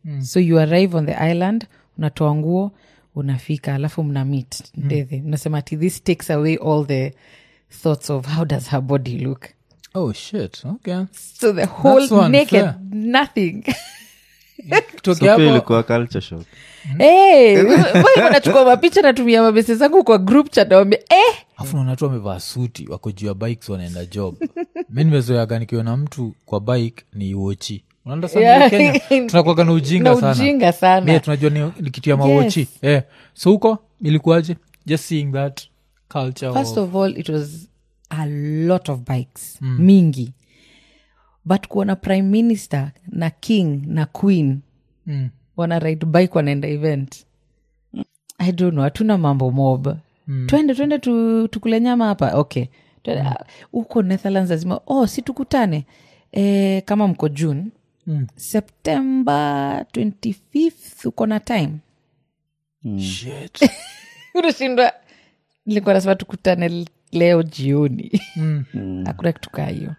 so you arrive on the island unatoa nguo unafika alafu mna meet ndethe mnasema ati this takes away all the thoughts of how does her body look oh shit okay so the whole unfair. naked nothing Kutoka so pia hapo- ilikuwa culture shock hey, nachukua mapicha natumia mabese zangu kwa group chat nawambia eh, afu naona tu wamevaa suti wako juu ya bikes wanaenda job mi nimezoeaga nikiona mtu kwa bike ni uochi Yeah. tunakuaga na ujinga na sana ujinga sana Mie tunajua ni, ni kitu ya mawochi eh. so huko ilikuwaje just seeing that culture first of, of all it was a lot of bikes mingi but kuona prime minister na king na queen Mm. wana ride bike wanaenda event i don't know hatuna mambo mob twende twende tu, tukule nyama hapa okay Twende, ah, huko netherlands lazima oh si tukutane e, kama mko june Mm. september 25th uko na time Shit. unashindwa nilikuwa nasema tukutane leo jioni Mm. hakuna kitu kaa hiyo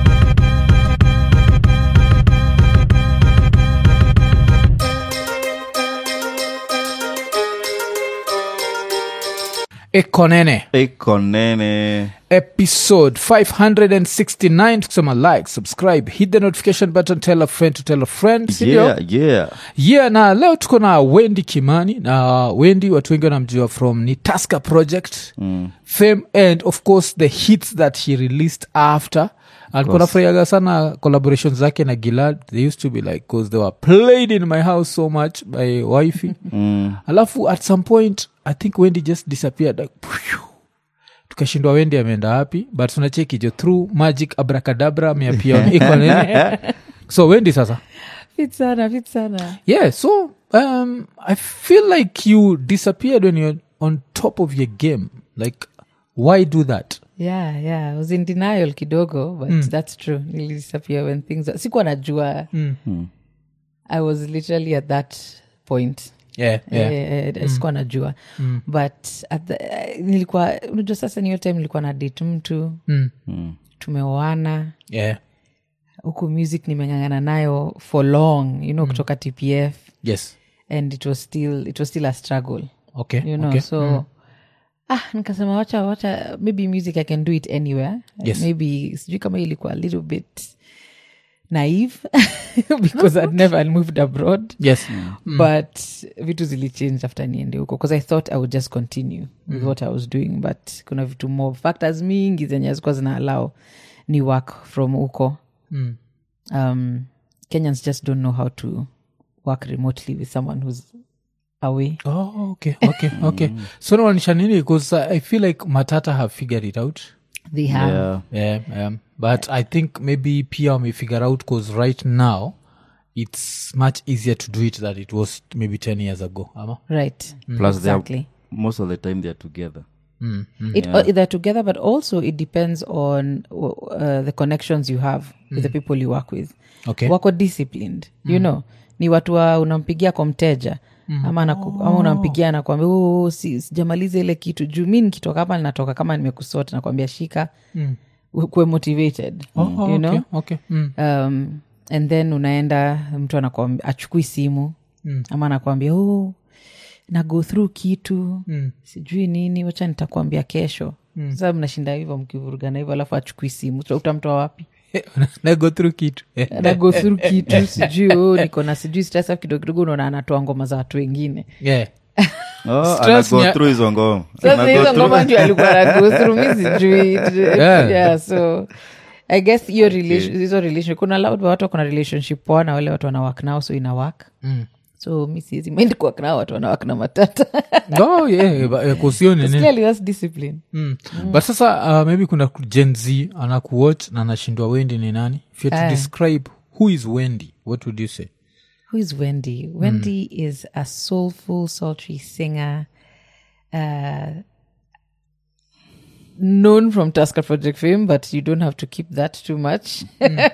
ekonene iko nene episode 569 tukisema like subscribe hit the notification button tell a friend to tell a friend sindio yeah, yeah. yeah na leo tuko na wendi kimani na wendi watu wengi wanamjua from ni tasker project mm. fame and of course the hits that he released after alikuwa nafurahiaga sana collaboration zake na gilad they used to be like cause they were played in my house so much by wifey Mm. alafu at some point i think wendi just disappeared like, phew. tukashindwa wendi ameenda wapi but tunacheki jo through magic abracadabra ameapia iko nini so wendi sasa fit sana fit sana yeah so um i feel like you disappeared when you're on top of your game like why do that yeah yeah I was in denial kidogo but that's true nilisappear when things sikuwa najua mm. i was literally at that point yeah yeah Eh, eh, sikuwa najua but at the, eh, nilikuwa unajua sasa niyo time nilikuwa na date mtu mm. tumeoana yeah huku music nimeng'ang'ana nayo for long you know kutoka tpf yes and it was still it was still a struggle okay you know okay. so ah nikasema wacha wacha maybe music i can do it anywhere Yes. maybe sijui kama ilikuwa a little bit naive because i'd never moved abroad yes but vitu zilichange after niende huko because i thought i would just continue with what i was doing but kuna vitu more factors mingi zenye hazikuwa zina allow ni work from huko Mm. um, kenyans just don't know how to work remotely with someone who's away oh okay okay okay so nawanisha nini because uh, i feel like matata have figured it out they have Yeah. yeah um, but i think maybe pia wamefigure out because right now it's much easier to do it than it was maybe 10 years ago ama right Plus they are- exactly most of the time they're together mm. Mm. it uh, they're together but also it depends on uh, the connections you have with the people you work with okay wako disciplined you know ni watu wa unampigia kwa mteja ama, anaku, ama unampigia nakwambia oh, si, sijamaliza ile kitu juu mi nikitoka hapa ninatoka kama nimekusota nakwambia shika Mm. kuwe motivated Oh, you okay, know okay. Mm. um, and then unaenda mtu anakwambia achukui simu Mm. ama anakwambia oh, na go through kitu Mm. sijui nini wacha nitakwambia kesho mm. sasa mnashinda hivyo mkivurugana hivyo alafu achukui simu Uta- utamtoa wapi na go through kitu na go through kitu sijui oh, niko na sijui stress alafu kidogo kidogo unaona anatoa ngoma za watu wengine yeah oh, Stress anago nya- through hizo ngoma sasa Anago hizo through- ngoma ndio alikuwa na go through mi sijui Yeah. yeah, so i guess hiyo relation- hizo relation kuna loud watu kuna relationship poa na wale watu wana work nao so ina work mm. so mi siwezi mind kuwork nao watu wana work na matata oh, yeah, ba- eh, kusio nini clearly that's discipline mm. but sasa uh, maybe kuna gen z anakuwatch na anashindwa wendi ni nani if you had to Ah. describe who is wendy what would you say Who is Wendy? Wendy is a soulful, sultry singer, uh, known from Tusker Project fame, but you don't have to keep that too much.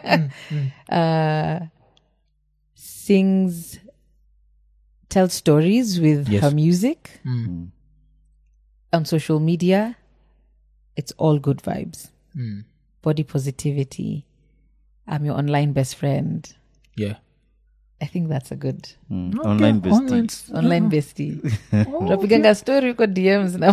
Uh, sings, tells stories with Yes. her music Mm. on social media. It's all good vibes, Mm. body positivity. I'm your online best friend. yeah i think that's a good Mm. Okay, Online bestie. online- online bestie tunapiganga story huko dms na,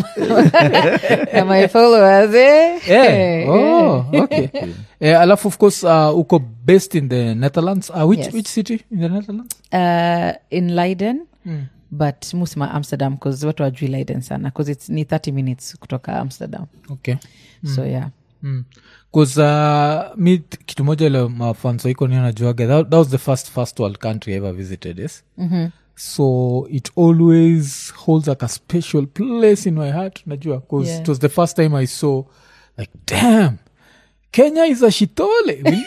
na my followers eh? Yeah. Eh, Oh, okay. Eh, alafu of course uh, uko based in the netherlands uh, which, Yes. which city in the netherlands uh, in leiden Mm. but musima amsterdam bcause watu wajui leiden sana bcause its ni 30 minutes kutoka amsterdam okay so yeah bcause uh, mi t- kitu moja ile mafanso iko nio najuaga that, that was the first first world country I ever visited yes mm-hmm. so it always holds like a special place in my heart najua bcause Yeah. it was the first time i saw like damn kenya is a shitole we,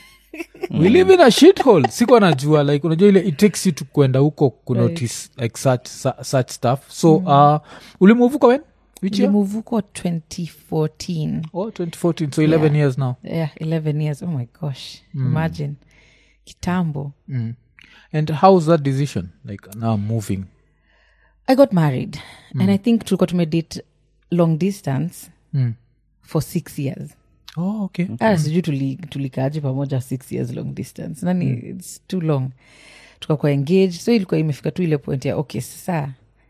we live in a shithole siko najua like unajua ile it takes you to kwenda huko kunotice like such, su- such stuff so uh, ulimuvuka when which year limuvuko 2014 oh 2014 so 11 years now yeah 11 years oh my gosh imagine kitambo mm. and how's that decision like now moving i got married and i think tulikuwa tumedate long distance mm. for six years oh okay ah, sijui tuli- tulikaaje pamoja six years long distance nani its too long tukakuwa engaged so ilikuwa imefika tu ile point ya okay saa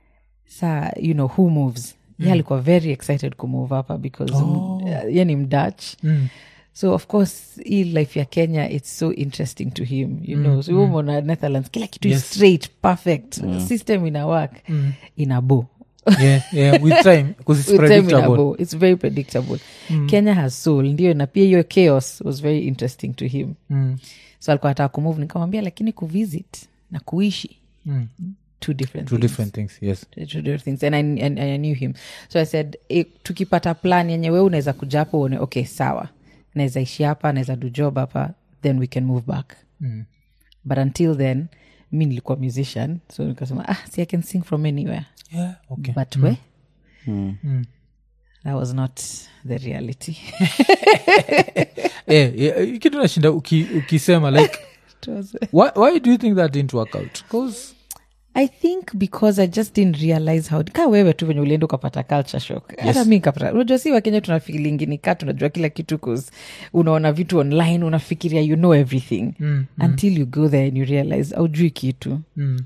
saa you know who moves mm. ye alikuwa very excited kumove hapa because oh. uh, ye ni mdutch mm. so of course hii life ya kenya it's so interesting to him you know so mm. umona netherlands kila kitu Yes. is straight perfect system ina work ina bo yeah yeah with time because it's With time ina predictable bo. it's very predictable kenya has soul ndio na pia hiyo chaos was very interesting to him mm. so alikuwa ataka kumove nikamwambia lakini kuvisit na kuishi Mm. two different two things. different things yes Two different things and I, and I knew him so i said e, tukipata plan yenye we unaweza kuja hapo uone okay sawa naweza ishi hapa naweza do job hapa then we can move back mm. but until then mi nilikuwa musician so nikasema ah see i can sing from anywhere yeah okay but we Mm. that was not the reality yeah, yeah, kitu nashinda uki, ukisema like It was- why, why do you think that didn't work out because i think because i just didn't realize how ka wewe tu venye ulienda ukapata culture shock hata mi kapata unajua si wakenya tuna feelingi ni kaa tunajua kila kitu cause unaona vitu online unafikiria you know everything mm. until you go there and you realize aujui kitu Mm.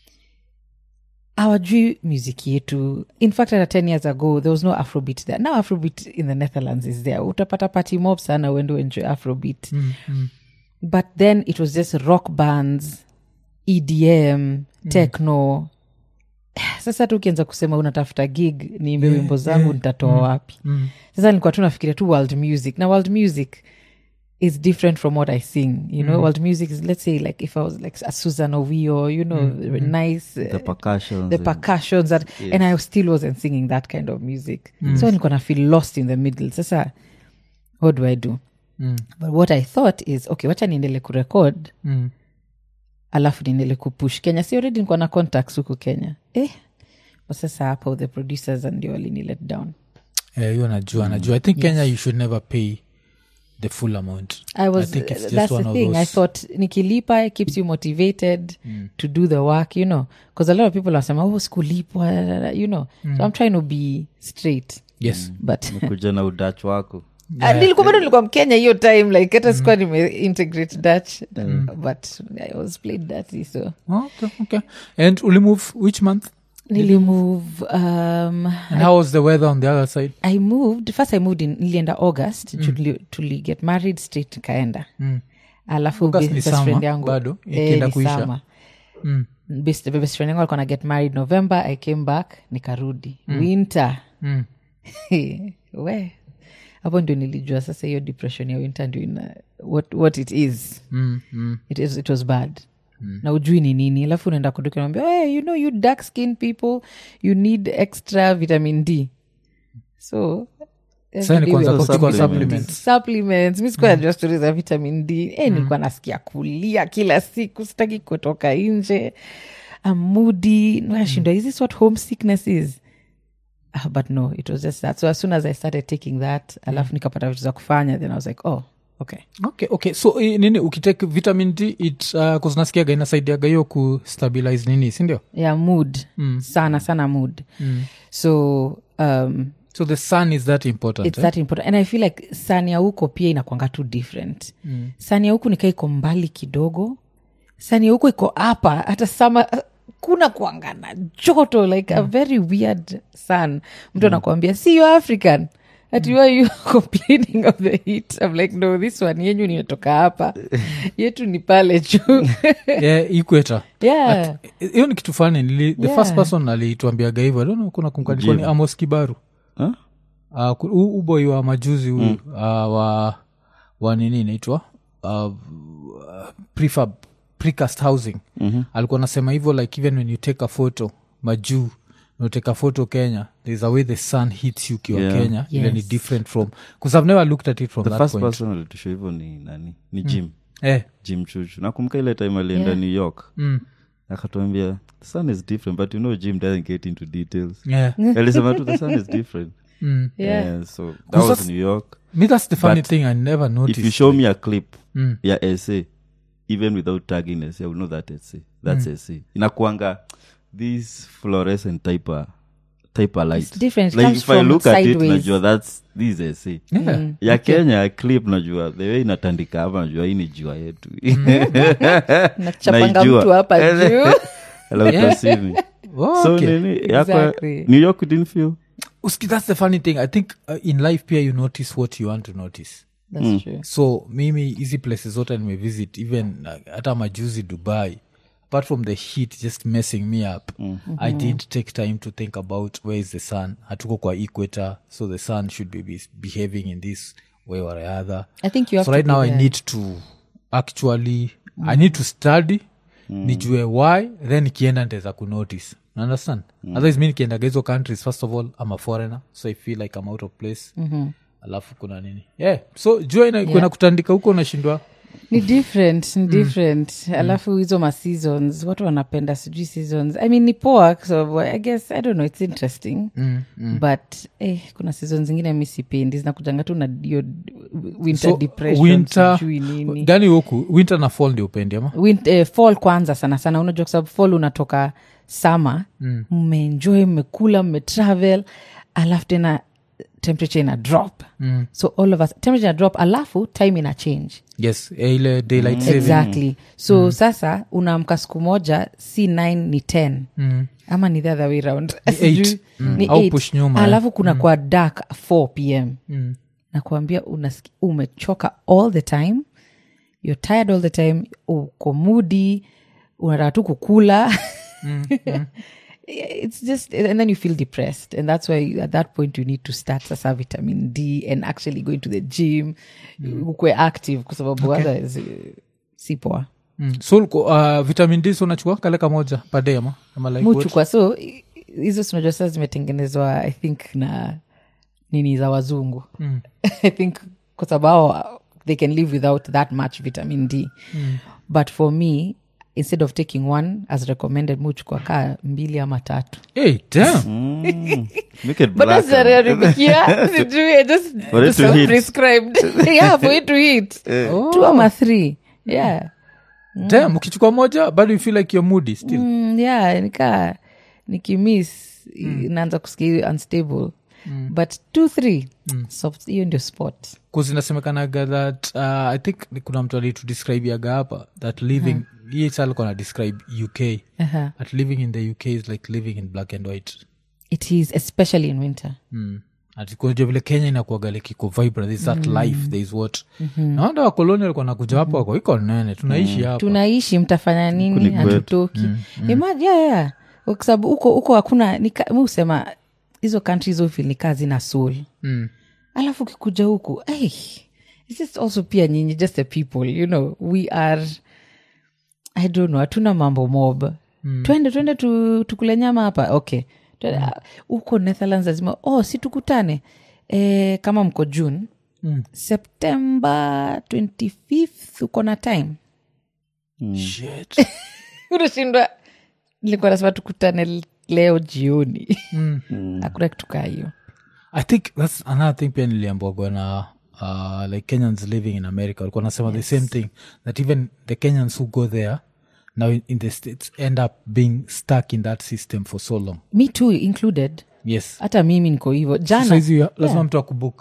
awajui music yetu in fact hata 10 years ago there was no afrobeat there now afrobeat in the netherlands is there utapata party mob sana uende enjoy afrobeat Mm. Mm. but then it was just rock bands edm techno sasa tu ukianza kusema unatafuta gig niimbe wimbo zangu nitatoa wapi Mm. sasa nilikuwa tu nafikiria tu world music na world music is different from what i sing you know world music is let's say like if i was like a susan ovio you know nice uh, The percussions. the and- percussions that, and i still wasn't singing that kind of music so nilikuwa na feel lost in the middle sasa what do i do Mm. but what i thought is okay wacha niendele kurekod Mm. alafu niendele kupush kenya si already nikuwa na contacts huku kenya eh but sasa hapo the producers ndio walini let down Eh, hiyo najua najua i think kenya you should never pay the full amount I was. think it's just that's one the of thing. I those- thought nikilipa it keeps you motivated to do the work, you know, because a lot of people are saying, "Oh, sikulipwa," you know. So I'm trying to be straight, yes but kuja na udach wako Ah, nilikuwa bado nilikuwa mkenya hiyo time like hata sikuwa nimeintegrate dutch but i was played dirty so okay okay and ulimove which month nilimove um, and how was the weather on the other side i moved first i moved in nilienda august mm. tuli get married straight kaenda Mm. alafu August best ni best summer, friend yangu bado, eh, ikienda ni kuisha. summer. Mm. best, best friend yangu alikuwa na get married november i came back nikarudi winter Mm. we hapo ndio nilijua sasa hiyo depression ya winter ndio ina what, what it is Mm. Mm. it, is, it was bad na ujui ni nini alafu unaenda kuduka naambia hey, you know you dark skin people you need extra vitamin d so Sasa ni every day kwanza we were kuchukua taking supplements. supplements mi sikuwa najua stori za vitamin d eh, nilikuwa nasikia kulia kila siku sitaki kutoka nje amudi nashindwa is this what home sickness is Ah, but no it was just that so as soon as i started taking that alafu nikapata vitu za kufanya then i was like oh okay okay okay so eh, nini ukitake vitamin d it uh, kuzinasikiaga inasaidiaga hiyo kustabilize nini sindio yeah mood sana sana mood so um, so the sun is that important it's eh? that important and i feel like sani ya huko pia inakwanga tu different mm. sani ya huku nikaa iko mbali kidogo sani huko iko hapa hata sama kuna kuangana joto like a very weird sun mtu anakuambia see you african at you are you complaining of the heat i'm like no this one yenyu nimetoka hapa yetu ni pale juu yeah, equator yeah hiyo ni kitu fani nili, the Yeah. first person alituambiaga hivyo I don't know, kuna kumkanikwa ni Jim. amos kibaru Huh? uh, ku- huu uboi wa majuzi huyu mm. uh, wa wa nini inaitwa uh, prefab precast housing mm-hmm. alikuwa anasema hivyo like even when you take a photo majuu take a photo kenya there's a way the sun hits you ukiwa Yeah. kenya ile ni Yes. different from bcause i've never looked at it from the that first point person alitusha hivyo ni nani ni jim eh, jim chuchu nakumbuka ile time alienda Yeah. new york mm, akatuambia the sun is different but you know jim doesn't get into details yeah, alisema tu the sun is different mm. yeah Yeah, so that was Because- new york me that's the funny But thing i never if noticed you show me a clip Mm. ya essay even without tagging essay i will know that essay that's essay inakuanga this fluorescent type of, type of light It's different. It like comes if i from look at it sideways. najua that's this essay yeah. ya kenya ya clip najua the way inatandika hapa najua hii ni jua yetu nachapanga Naijua. mtu hapa juu Hello, Tasini. Oh, so okay. nini yako Exactly. new york you didn't feel Uski, that's the funny thing i think uh, in life pia you notice what you want to notice That's true. so mimi hizi places zote nimevisit even uh, hata majuzi dubai apart from the heat just messing me up i didn't take time to think about where is the sun hatuko kwa equator so the sun should be, be behaving in this way or other I think you have so to right be now i there. need to actually i need to study nijue why then nikienda ntaweza kunotice You understand otherwise mi nikiendaga hizo countries first of all i'm a foreigner so i feel like i'm out of place alafu kuna nini yeah so jua ina, yeah. kutandika huko unashindwa ni different ni different alafu hizo ma seasons watu wanapenda sijui seasons i mean ni poa so i guess i don't know it's interesting mm, mm. but eh, kuna season zingine mi sipendi zinakujanga tu na hiyo winter so depression winter sijui nini gani huku winter na fall ndio upendi ama Win- eh, fall kwanza sana sana unajua kwa sababu fall unatoka sama mmeenjoy mmekula mmetravel alafu tena temperature ina drop mm. so all of us temperature ina drop alafu time ina change yes eh, ile daylight saving exactly so sasa unaamka siku moja si 9 ni 10 mm. ama ni the other way round Ni eight. Sijui, Mm. ni Au eight. push nyuma, eh. alafu kuna kwa dark 4 pm Mm. nakuambia unasiki- umechoka all the time you're tired all the time uko mudi unataka tu kukula it's just and then you feel depressed and that's why at that point you need to start sasa vitamin d and actually going to the gym ukwe active kwa sababu otherwise eh, si poa Mm. so uliko, uh, vitamin d so unachukua kale kamoja pade ama ama like what? muchukua so i- hizo sinajua sasa zimetengenezwa i think na nini za wazungu Mm. i think kwa sababu they can live without that much vitamin d but for me instead of taking one as recommended muchukua kaa mbili ama tatu hey, damn. Mm. make it but black that's aribikia sijui just, For it just to hit. prescribed yeah for it to hit two ama three yeah damn ukichukua moja bado you feel like you're moody still mm, yeah nikaa nikimiss naanza kusikia unstable but two three soft hiyo ndio spot kuzinasemekanaga that uh, i think ni kuna mtu alitudescribiaga hapa that living uh-huh. hii sa alikuwa na describe uk uh-huh. that living in the uk is like living in black and white it is especially in winter mm. atikunajua vile kenya inakuaga like iko vibrant there's that life there is what mm-hmm. nawanda wakoloni walikuwa nakuja hapo wako iko nene tunaishi hapa tunaishi mtafanya nini ni kwetu. hatutoki Imagine, yeah, yeah. kwa sababu huko huko hakuna nika- mi husema hizo countries ofil ni kazi na soul mm. alafu ukikuja huku hey, it's just also pia nyinyi just the people you know we are i don't know hatuna mambo mob mm. twende twende tu, tukule nyama hapa okay Twende, ah, huko netherlands lazima oh si tukutane e, kama mko june Mm. september 25th uko na time Shit. unashindwa nilikuwa nasema tukutane leo jioni Mm. hakuna kitu kaa hiyo i think that's another thing pia niliambwagwa na uh, like kenyans living in america walikuwa nasema the same thing that even the kenyans who go there now in, in the states end up being stuck in that system for so long me too included yes hata mimi niko hivyo jana saizi lazima mtu akubuk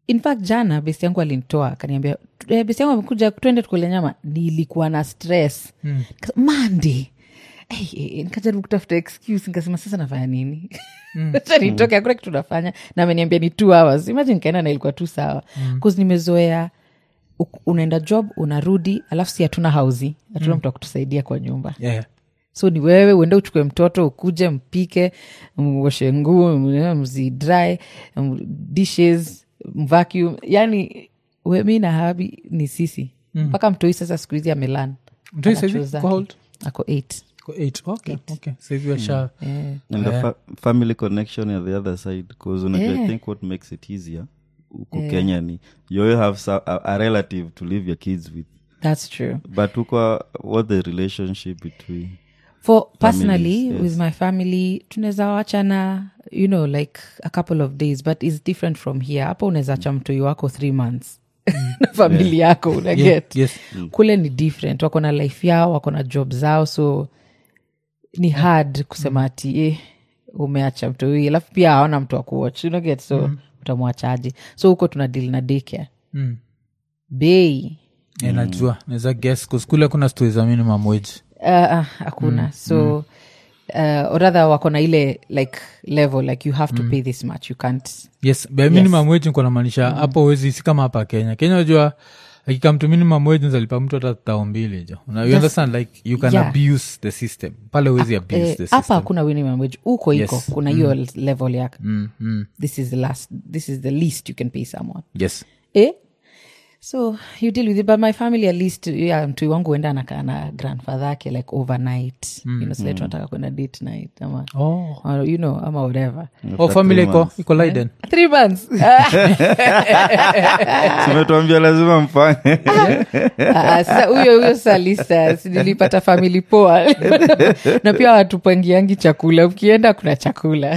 in fact jana besi yangu alinitoa akaniambia "Eh, besi yangu amekuja twende tukule nyama nilikuwa na stress mm. mande nikajaribu kutafuta excuse nikasema sasa nafanya nini acha nitoke hakuna kitu nafanya na ameniambia ni two hours imagine nikaenda na ilikuwa tu sawa bcause nimezoea u- unaenda job unarudi alafu si hatuna hausi hatuna mtu wa kutusaidia kwa nyumba yeah. so ni wewe uende uchukue mtoto ukuje mpike mwoshe nguo m- mzidry m- dishes vacuum yani we, mi na habi ni sisi mpaka mtoi sasa siku hizi amelan Mtoi saizi kwa old? ako eight Kwa eight. Okay, okay. Saizi washa yeah. and the fa- family connection at the other side because unajua i Yeah. think what makes it easier huku kenya ni you always have so- a, a relative to leave your kids with that's true but huko what the relationship between for personally yes. with my family tunaweza wachana you know like a couple of days but its different from here hapo unaweza acha mtoi wako three months na famili yako unaget yes. kule ni different wako na life yao wako na job zao so ni hard kusema ati eh, umeacha mtoi alafu pia hawana mtu wa kuwatch unaget so utamwachaji so huko tuna deal na daycare Mm. bei Yeah, najua naweza guess 'cause kule kuna stori za minimum wage uh, uh, hakuna so uh, or rather wako na ile like level like you have to pay this much you can't yes by minimum wage niko namaanisha hapo wezi si kama hapa kenya kenya unajua akikamtu minimum wage nzalipa mtu hata tao mbili jo Una- you understand like you can Yeah. abuse the system pale wezi abuse Eh, the hapa system hakuna minimum wage huko iko Yes. kuna hiyo level yake mm, mm. this is the last this is the least you can pay someone yes eh? so you deal with it but my family at least yeah, mtui wangu huenda anakaa na grandfather ake like overnight mm, you know, sile tunataka kwenda date night ama oh. or, you know ama whatever oh family iko iko liden three months simetuambia lazima mfanye Ah, sasa huyo huyo salisa nilipata famili poa na pia watupangiangi chakula ukienda kuna chakula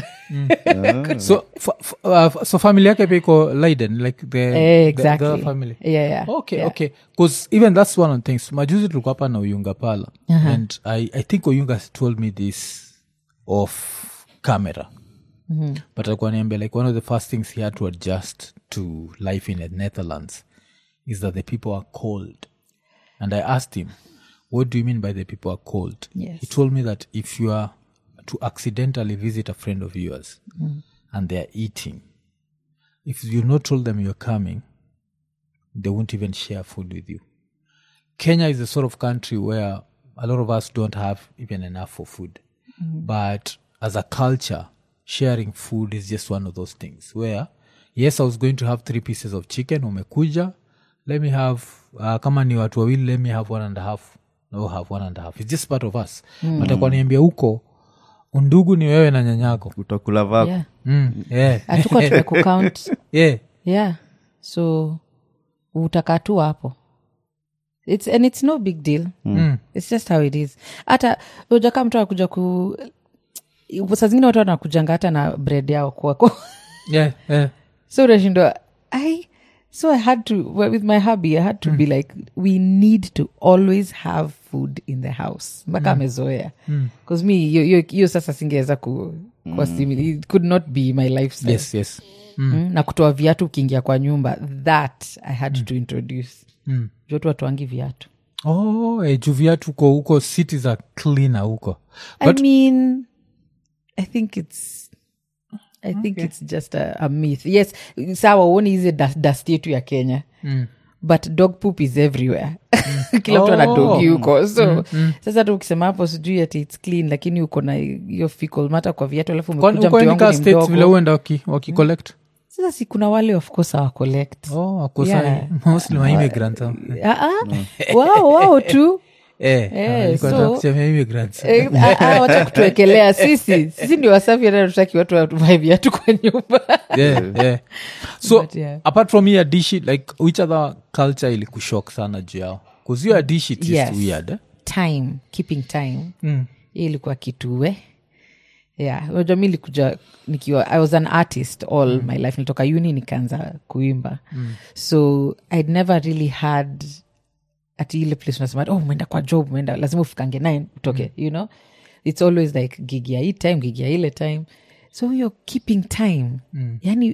so fa, fa, uh, so family yake pia iko liden like the, eh, the, exactly the family yeah, yeah. okay yeah. okay because even that's one of the things majuzi tulikuwa hapa na uyunga pala and I, i think uyunga has told me this off camera but alikuwa niambia like one of the first things he had to adjust to life in the netherlands is that the people are cold and i asked him what do you mean by the people are cold Yes. he told me that if you are to accidentally visit a friend of yours and they are eating if you not told them you're coming they won't even share food with you. Kenya is the sort of country where a lot of us don't have even enough for food. But as a culture, sharing food is just one of those things where, yes, I was going to have three pieces of chicken, umekuja, let me have, uh, kama ni watu wawili, let me have one and a half. No, have one and a half. It's just part of us. Mm. But akwaniambia huko, undugu ni wewe na nyanyako. utakula vako yeah. Mm, yeah. hatukuwa tumekukaunt yeah. yeah so utakaa tu hapo it's, and it's no big deal Mm. it's just how it is hata ujakaa mtu akuja ku saa zingine watu wanakujanga hata na bread yao kwako Yeah, yeah. so unashindwa i so i had to well, with my hubby i had to be like we need to always have food in the house mpaka amezoea bcause me hiyo- hiyo hiyo sasa singeweza ku, kwa simili it could not be my lifestyle Yes, yes. mm. na kutoa viatu ukiingia kwa nyumba that i had to introduce Mm. jotu watuangi viatu oh eh, juu viatu huko huko city za cleaner huko i mean i think it's i think it's just a, a myth yes sawa uoni hizi dust, dust yetu ya kenya Mm. but dog poop is everywhere kila mtu ana Oh. dogi huko so sasa tu ukisema hapo sijui ati its clean lakini uko na hiyo fecal matter kwa viatu alafu Kwani- umekuja uko mtu any wangu car ni states vile mdogo uenda waki, waki collect sasa si kuna wale of course awa collect oh akosa Yeah. mostly ma immigrants hao. Ah, ah. wao wao tu eh Eh, ah, nilikuwa so- nataka kusema immigrants Eh, ah, ah, wacha kutuwekelea sisi sisi ndio wasafi hata tutaki watu watuvae viatu kwa nyumba yeah, yeah. so But yeah. apart from hiyo dishi like which other culture ilikushok sana juu yao bcause hiyo dishi is Yes. weird eh? time keeping time mm. hii ilikuwa kitue yeah unajua mi likuja nikiwa i was an artist all my life nilitoka uni nikaanza kuimba so i'd never really had ati ile place unasema oh umeenda kwa job umeenda lazima ufikange nine utoke you know it's always like gig ya hii time gig ya ile time so hiyo keeping time yani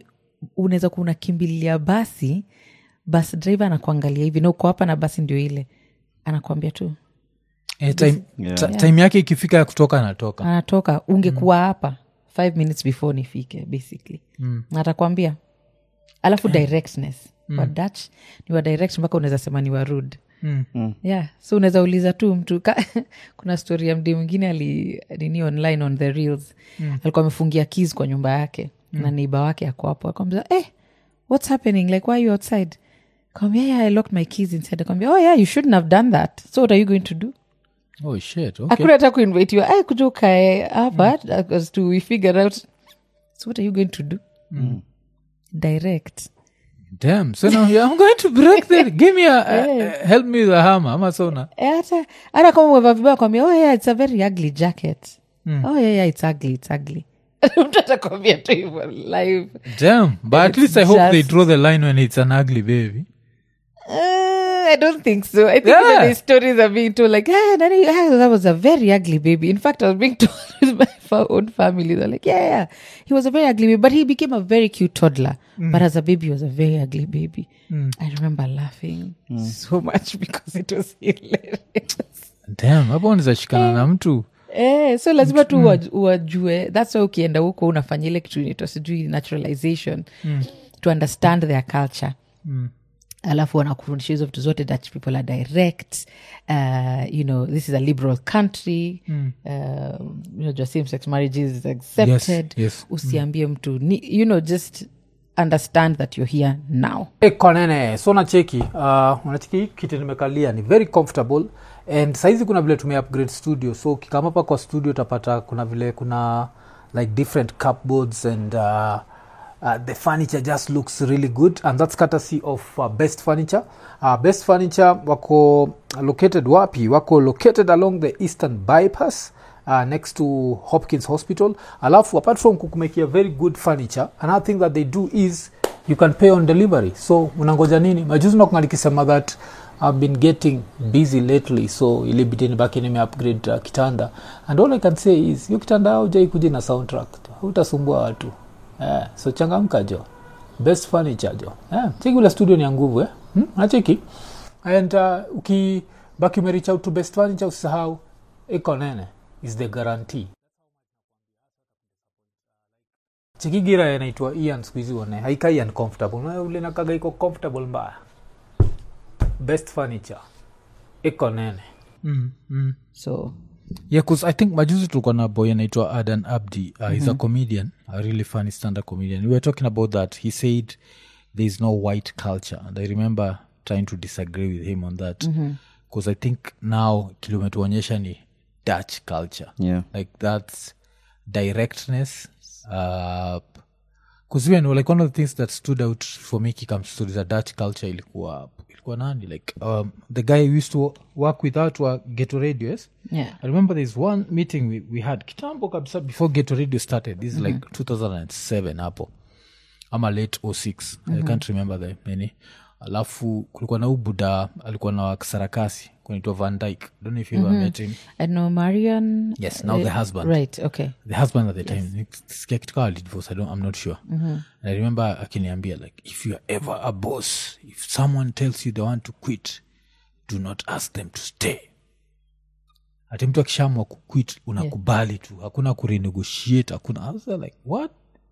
unaweza kuwa unakimbilia basi bus driver anakuangalia hivi na uko hapa na basi ndio ile anakuambia tu Eh, time, Yeah. ta- time yake ikifika ya kutoka anatoka anatoka ungekuwa hapa five minutes before nifike basically Mm. atakwambia alafu directness wa dutch ni wa direct mpaka unaweza sema ni wa rude Mm. yeah so unaweza uliza tu mtu ka, kuna story ya mdi mwingine ali nini online on the reels mm. alikuwa amefungia keys kwa nyumba yake mm. na neiba wake ako hapo akamza eh what's happening like why are you outside kambia yeah, i locked my keys inside akamwambia oh yeah you shouldn't have done that so what are you going to do oh shit okay. hakuna hata kuinvitiwa ay kuja ukae hapa as to we figure out so what are you going to do direct damn so now yeah, i'm going to break the give me a, a, a help me with a hammer ama sona Eh, hata hata kama umevaa vibaya kwambia oh yeah it's a very ugly jacket oh yeah, yeah it's ugly it's ugly mtu atakwambia tu hivyo live damn but at least i hope they just- draw the line when it's an ugly baby Uh, I don't think so. I think Yeah. even the stories are being told like, ah, Nani, ah, that was a very ugly baby. In fact, I was being told with my fa- own family. They're like, yeah, yeah, he was a very ugly baby, but he became a very cute toddler. But as a baby, he was a very ugly baby. I remember laughing so much because it was hilarious. damn hapo unawezashikana na mtu Eh, so lazima tu uwa- uwajue thats why ukienda huko unafanya ile kitu inaitwa sijui naturalization to understand their culture alafu wanakufundisha hizo vitu zote dutch people are direct uh, you know this is a liberal country uh, unajua same sex marriage is accepted Yes, yes. usiambie mtu ni, you know just understand that you're here now konene so nacheki uh, unacheki hii kiti nimekalia ni very comfortable and saizi kuna vile tume upgrade studio so ukikama hapa kwa studio utapata kuna vile kuna like different cupboards and uh, uh, the furniture just looks really good and that's courtesy of uh, best furniture uh, best furniture wako located wapi wako located along the eastern bypass uh, next to hopkins hospital alafu apart from kukumekia very good furniture another thing that they do is you can pay on delivery so unangoja nini majuzi nakunga nikisema that i've been getting busy lately so ilibidi nibaki nime upgrade uh, kitanda and all i can say is hiyo kitanda haujai kuja na soundtrack utasumbua watu eh, so changamka jo best furniture jo eh, cheki ule studio ni ya nguvu eh? hmm? nacheki and uh, ukibaki umerich out to best furniture usisahau iko nene is the guarantee chikigira inaitwa ian skuhizi one haikai uncomfortable Na ule nakaga iko comfortable mbaya best furniture iko nene mm, mm. so yeah bcause i think majuzi tulikuwa na boy anaitwa adan abdi uh, he's a comedian a really funny standard comedian we were talking about that he said there is no white culture and i remember trying to disagree with him on that because i think now kilometuonyesha ni dutch culture Yeah. like that's directness uh because even like one of the things that stood out for me kikams to the dutch culture ilikuwa ilikuwa nani like um, the guy who used to work with out wa geto radio yes yeah I remember there's one meeting we, we had kitambo kabisa before Geto Radio started. This is like 2007 hapo ama late 06 I can't remember the many. Alafu kulikuwa na ubuda alikuwa na sarakasi kunaitwa Van Dyke. Don't know if you ever met him. i know marian Yes, now the husband. right okay The husband at the time. Sikia kitu kama divorce, I don't, I'm not sure. And I remember akiniambia like if you are ever a boss, if someone tells you they want to quit, do not ask them to stay ati mtu akishamwa kuquit unakubali tu hakuna kurenegotiate hakuna I was like what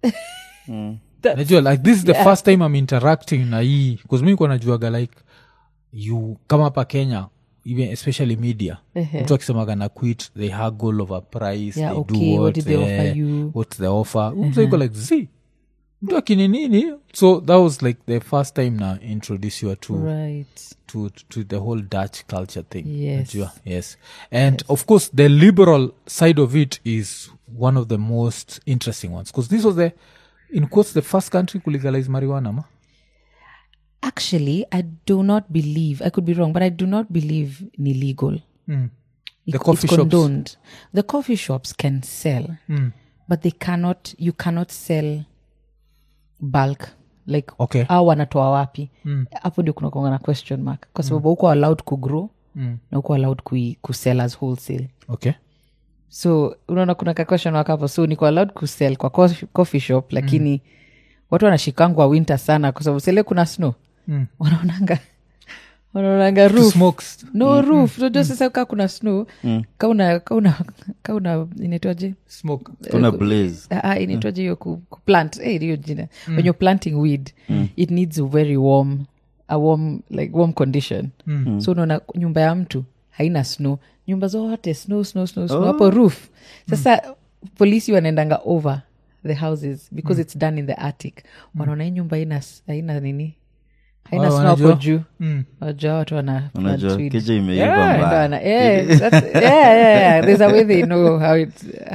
najua like this is the first time i'm interacting na hii bcause mi kuwa najuaga like you kama hapa kenya even especially media mtu akisemaga na quit they haggle over price Yeah, they okay, do what what, did they offer eh, you? what's the offer uh iko like z mtu akininini so that was like the first time na introduce you to right to to the whole Dutch culture thing. Yes. Najua, yes, and of course the liberal side of it is one of the most interesting ones because this was the, in quotes, the first country to legalize marijuana. Ma? actually i do not believe i could be wrong but i do not believe ni legal The It- coffee it's shops. condoned. the coffee shops can sell but they cannot you cannot sell bulk like Okay. au wanatoa wapi hapo ndio kunakonga na question mark kwa sababu huko allowed kugrow na huko allowed kui, kusell as wholesale Okay. so unaona kuna ka question mark hapo so niko allowed kusell kwa coffee, coffee shop lakini watu wanashikangwa winter sana kwa sababu sele kuna snow Mm. wanaonanga wanaonanga To roof smoke. no roof unajua sasa kaa kuna snow kauna kauna kauna inaitwaje Smoke. kuna blaze Ah, ah, inaitwaje hiyo ku, kuplant eh, hiyo jina when you're planting weed it needs a very warm a warm like warm condition so unaona nyumba ya mtu haina snow nyumba zote snow snow snow snow hapo roof sasa polisi wanaendanga over the houses because it's done in the attic wanaona hii nyumba haina s- haina nini haina Oh, snow hapo wanajua? juu Mm. wajua watu wana plant unajua weed. keja imeiva Yeah, mbaya wana- yeah, that's- yeah, yeah, yeah. There's a way they know how it.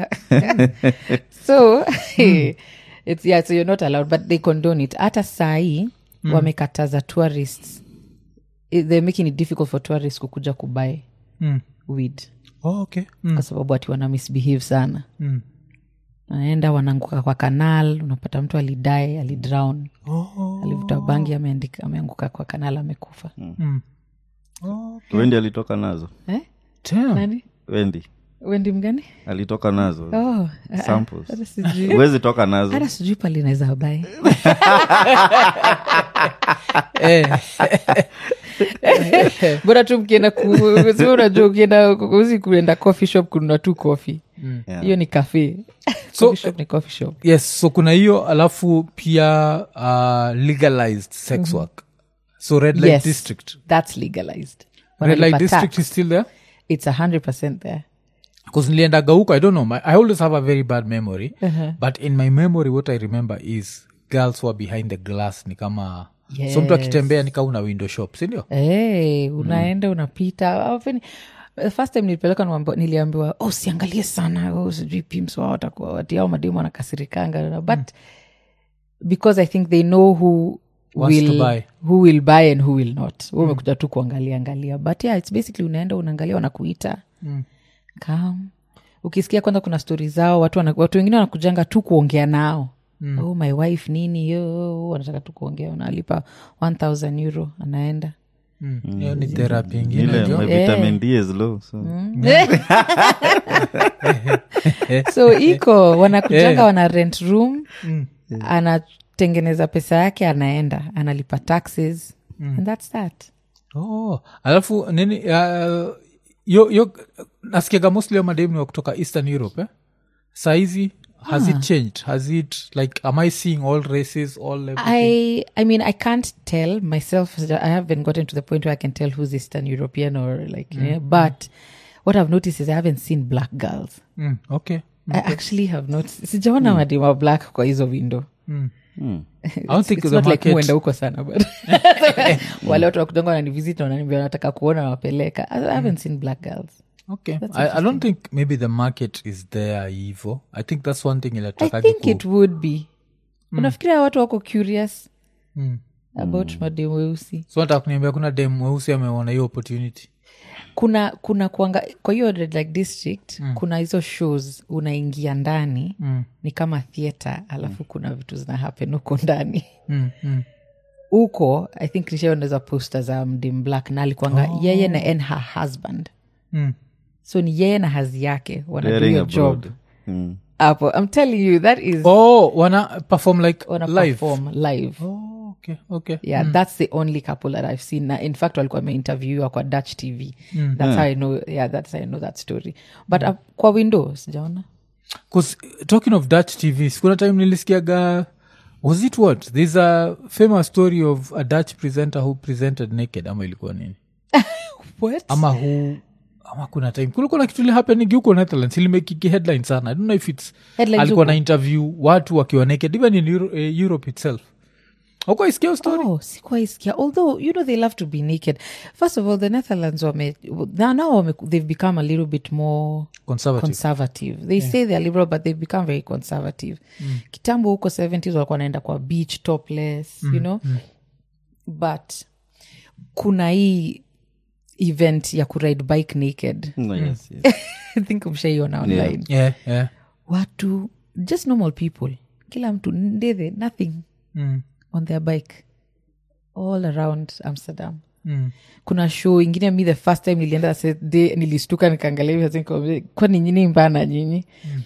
so it's yeah, so you're not allowed, but they condone it. Hata sahi wamekataza tourists. I- They're making it difficult for tourists kukuja kubuy Mm. weed Oh, okay. Mm. kwa sababu ati wana misbehave sana. Mm. Wanaenda wanaanguka kwa kanal, unapata mtu alidae, alidrown, Oh. alivuta bangi, ameandika ameanguka kwa kanal, amekufa. Mm. Oh, wendi alitoka nazo Eh? damn. Nani? wendi Wendi mgani? alitoka nazo Oh, ah, ah, Samples. hata sijui. huwezi toka nazo hata sijui pale inaweza bae Eh. bora tu mkienda ku- si unajua ukienda uzi kuenda coffee shop kununua tu coffee Yeah. hiyo ni cafe So- coffee shop ni coffee shop yes so kuna hiyo alafu pia uh, legalized sex work so red light Yes. district that's legalized red light Wanalipa district tax. is still there it's 100 there because niliendaga huko i don't know my, i always have a very bad memory but in my memory what i remember is girls were behind the glass ni kama so mtu Yes. akitembea ni kama una window shop sindio hey, unaenda unapita Often- the first time nilipeleka niwaambiwa- niliambiwa oh siangalie sana oh, sijui pims wao watakuwa wati au mademu wanakasirikanga but because i think they know who Wants to will, buy. who will buy and who will not mm. umekuja tu kuangalia angalia but yeah it's basically unaenda unaangalia wanakuita mm. kam ukisikia kwanza kuna stori zao watu, wana, watu wengine wanakujanga tu kuongea nao mm. oh my wife nini yo wanataka tu kuongea unalipa 1000 euro anaenda Mm. hiyo ni therapy ingine ile jo. my vitamin d is low so so iko wanakujanga wana rent room anatengeneza pesa yake anaenda analipa taxes and that's that oh, alafu nini uh, yo, yo nasikiaga mostly mademu wa kutoka eastern europe eh? saizi has it changed has it like am i seeing all races all everything? I I mean I can't tell myself. I haven't gotten to the point where I can tell who's Eastern European or like. Yeah, but what I've noticed is I haven't seen black girls. mm, okay I actually have not. Sijaona madima black kwa hizo window. i don't think It's the not like market muenda huko sana but wale watu wakujanga wananivisit na wananiambia wanataka kuona nawapeleka I haven't seen black girls. okay I, i don't think maybe the market is there hivo i think that's one thing I ilatakagi think it would be. Unafikiria watu wako curious Mm. about mademu weusi? so nataka kuniambia kuna dem mweusi ameona hiyo opportunity kuna kuna kuanga kwa hiyo red light district mm. kuna hizo shows unaingia ndani mm. ni kama theatre alafu kuna vitu zina happen huko ndani mm, mm. huko i think nishaoneza poster za mdim black na alikuanga oh. yeye na and her husband Mm. so ni yeye na hazi yake wana do Daring your job abroad. Mm. hapo i'm telling you that is oh wana perform like wana live perform live oh, okay okay yeah that's the only couple that i've seen na in fact walikuwa wameinterviewa kwa dutch tv that's how i know yeah that's how i know that story but uh, kwa window sijaona 'Cause, talking of dutch tv kuna time nilisikiaga was it what there's a famous story of a dutch presenter who presented naked ama ilikuwa nini what ama who ama kuna time kulikuwa na kitu lihapenigi huko netherlands ilimekiki headline sana i don't know if its Headlines alikuwa huko? na interview watu wakiwa naked even in Euro, eh, europe itself ukwaisikia hiyo story Oh, sikuwaisikia although you know they love to be naked first of all the netherlands wame now, now wame, they've become a little bit more conservative conservative they say they're liberal but they've become very conservative kitambo huko 70s walikuwa wanaenda kwa beach topless you know but kuna hii event ya kuride bike naked No, yes, yes. i think mshaiona online yeah, yeah. watu just normal people kila mtu ndethe nothing Mm, on their bike all around amsterdam mm. kuna show ingine mi the first time nilienda se- day nilistuka nikaangalia hivi, I think, kwani nyini mbana nyinyi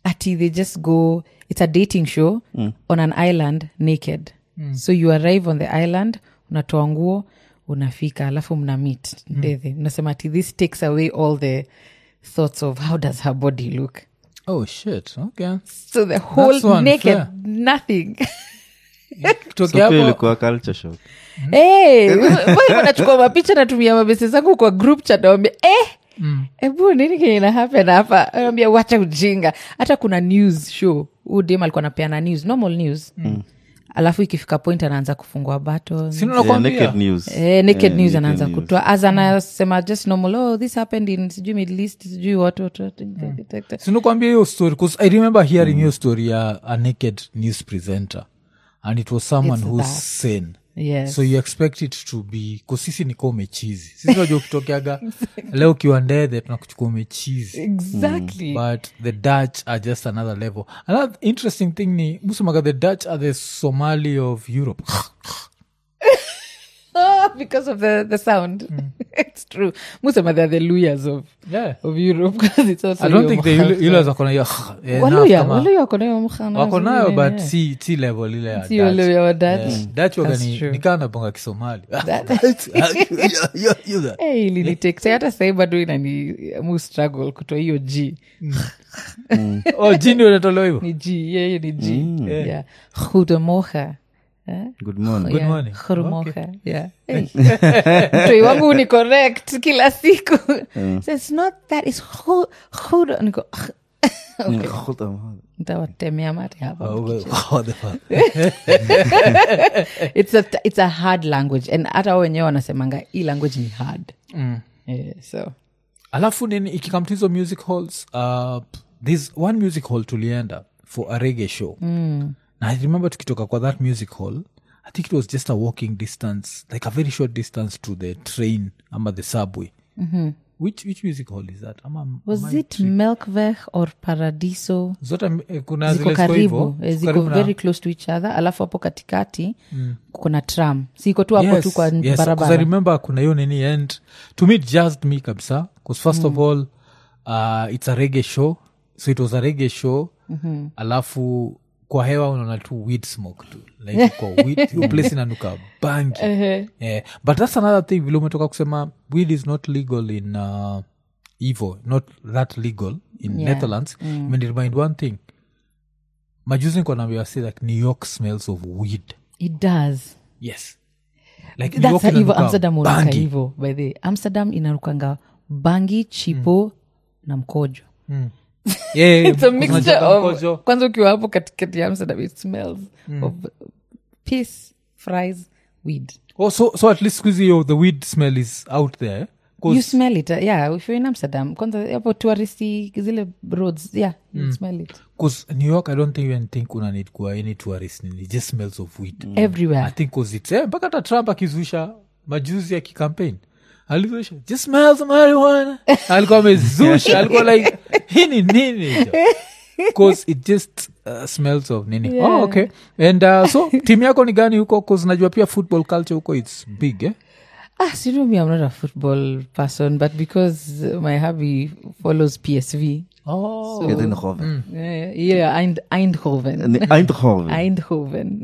ati they just go it's a dating show on an island naked so you arrive on the island unatoa nguo unafika alafu mna meet ndethe mnasema ati this takes away all the thoughts of how does her body look oh shit okay so the whole That's naked unfair. nothing Kutokea so pia hapo- ilikuwa culture shock hey, nachukua mapicha natumia mabese zangu kwa group chat nawambia eh, ebu nini kenye ina happen hapa nawambia wacha ujinga hata kuna news show huu dem alikuwa napeana news normal news alafu ikifika point anaanza kufungua baton Sina Yeah, nakwambia. naked news Eh, naked Yeah, news naked anaanza news. kutoa as anasema just normal oh this happened in sijui middle east sijui what, what, what, sinakwambia hiyo story bcause i remember hearing hiyo story ya a naked news presenter and it was someone It's who's that. sane yes so you expect it to be kusisi niko umechizi sisi najua ukitokeaga leo ukiwa ndethe tunakuchukua umechizi exactly but the dutch are just another level another interesting thing ni musemaga the dutch are the somali of europe oh, because of the, the sound it's true musema they're the luyas of, yeah of europe because it's also i don't your think the mkhana. yule zakona hiyo eh, Waluya, enough kama- Waluya wako nayo mkhana wako nayo mzuri, but yeah. si si level ile ya Si Dutch. Waluya wa Dutch. Yeah. Dutch waga That's ni- true. nikaa naponga kisomali Hey, iliniteksa hata sahii bado inani mu struggle kutoa hiyo g oh jini unatolewa hivyo ni g yeye ni g yeah. hudemoha good morning Good morning. hurumoha yeah. Hey. mtoi wangu ni correct kila siku so it's not that it's hu- hudo niko Hold on, hold on. ntawatemea mate hapa Oh, what the fuck? it's a, it's a hard language and hata wao wenyewe wanasemanga hii language ni hard Mm. yeah, so alafu nini ikikam to hizo music halls uh, there's one music hall tulienda for a rege show mm. na i remember tukitoka kwa that music hall i think it was just a walking distance like a very short distance to the train ama the subway mm-hmm. which, which music hall is that ama, was ama it melkveh or paradiso zote eh, kuna ziko zile ziko karibu hivyo, eh, ziko karibu na- very close to each other alafu hapo katikati kuna tram siko tu hapo tu kwa yes, 'cause I barabara remember kuna hiyo nini and to me it jazzed me kabisa because first of all uh, it's a reggae show so it was a reggae show mm-hmm. alafu kwa hewa unaona tu weed smoke tu like kwa weed hiyo place inanuka bangi yeah. but that's another thing vile umetoka kusema weed is not legal in uh, evo not that legal in Yeah. netherlands mm. remind one thing majuzi niko naambia say like new york smells of weed it does yes like New that's York how hivo inanuka amsterdam unaka bangi. hivo by the amsterdam inarukanga bangi chipo na mkojo Yeah, yeah, it's a kuna mixture jaba of mkojo. kwanza ukiwa hapo katikati ya amsterdam it smells of peace fries weed Oh, so, so at least squeezy yo, the weed smell is out there eh? 'Cause- you smell it uh, yeah if you're in amsterdam kwanza hapo touristy zile roads yeah you smell it 'cause new york i don't think even think una need kuwa any tourist nini it just smells of weed i everywhere think cause it's eh, mpaka hata trump akizuisha majuzi ya kikampaign alizuisha just smells of marijuana alikuwa amezusha alikuwa like hii ni nini jo?" cause it just uh, smells of nini Yeah. oh, okay and uh, so timu yako ni gani huko cause najua pia football culture huko its big eh? Ah, so you know me, I'm not a football person, but because uh, my hubby follows PSV, oh. Yeah, then Hoven. uh, yeah, Eind- Eindhoven. Ni Eindhoven. Eindhoven.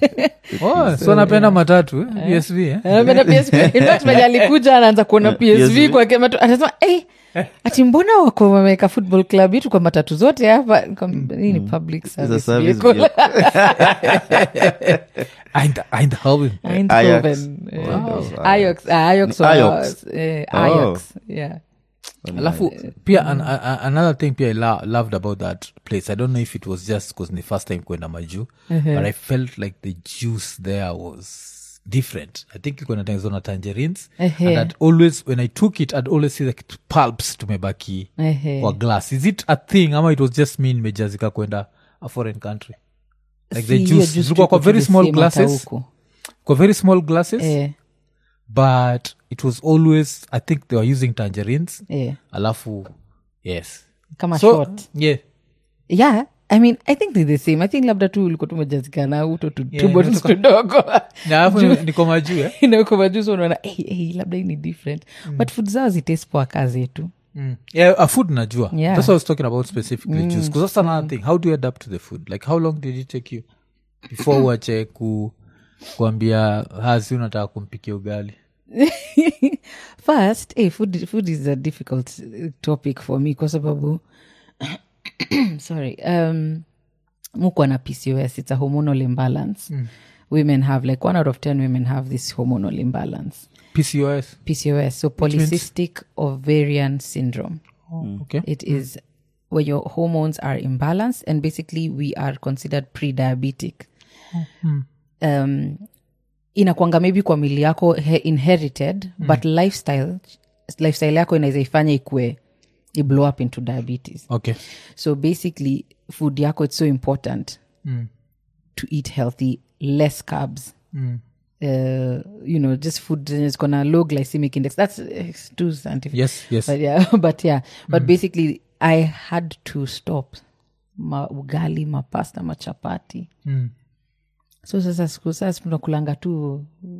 oh, so napenda matatu eh? psv eh? Anapenda PSV. In fact, mwenye alikuja anaanza kuona PSV PSV. kwa kematu anasema hey, ati mbona wako wameweka football club yetu kwa matatu zote hapa Nikamwambia, hii ni public It's a service service vehicle. Eind- Eindhoven. Eindhoven. Eh, Wow. Ajax ah, Ajax Ni wa- Ajax. eh, Oh. Ajax yeah alafu pia an, a, a, another thing pia i lo- loved about that place i don't know if it was just because the first time kwenda maju but i felt like the juice there was different i think iko natengenezwa na tangerines Ehe. and I'd always when i took it i'd always see like pulps tumebaki Ehe. kwa glass is it a thing ama it was just me nimejazika kwenda a foreign country like the Si, hiyo juice juice zilikuwa kwa tuko very the small same hata glasses huku. kwa very small glasses Eh, but it was always i think they were using tangerines eh. alafu yes kama so short yeah yeah i mean i think they're the same i think labda tu ulikuwa tumejazikana uto tu Yeah, two bottles inatoka- tudogo na alafu ni- niko majuu eh? inaokomajuzi unaona hey, hey, labda hii ni different but food zao zitaste poa kaa zetu Mm. Yeah, a food najua Yeah. that's what i was talking about specifically juice because that's another thing how do you adapt to the food like how long did it take you before uache ku kuambia hazi unataka kumpikia ugali first eh, food, food is a difficult uh, topic for me kwa sababu sorry um, mukwa na pcos it's a hormonal imbalance women have like one out of ten women have this hormonal imbalance pcos pcos so polycystic ovarian syndrome okay it is where your hormones are imbalanced and basically we are considered pre-diabetic um, inakwanga maybe kwa mili yako he, inherited but lifestyle lifestyle yako inaweza ifanya ikue i blow up into diabetes okay so basically food yako it's so important Mm. to eat healthy less carbs Mm. uh, you know just food zenye ziko na low glycemic index that's uh, too scientific yes yes but yeah but yeah but basically i had to stop ma ugali mapasta machapati Mm. so sasa siku sasa tunakulanga tu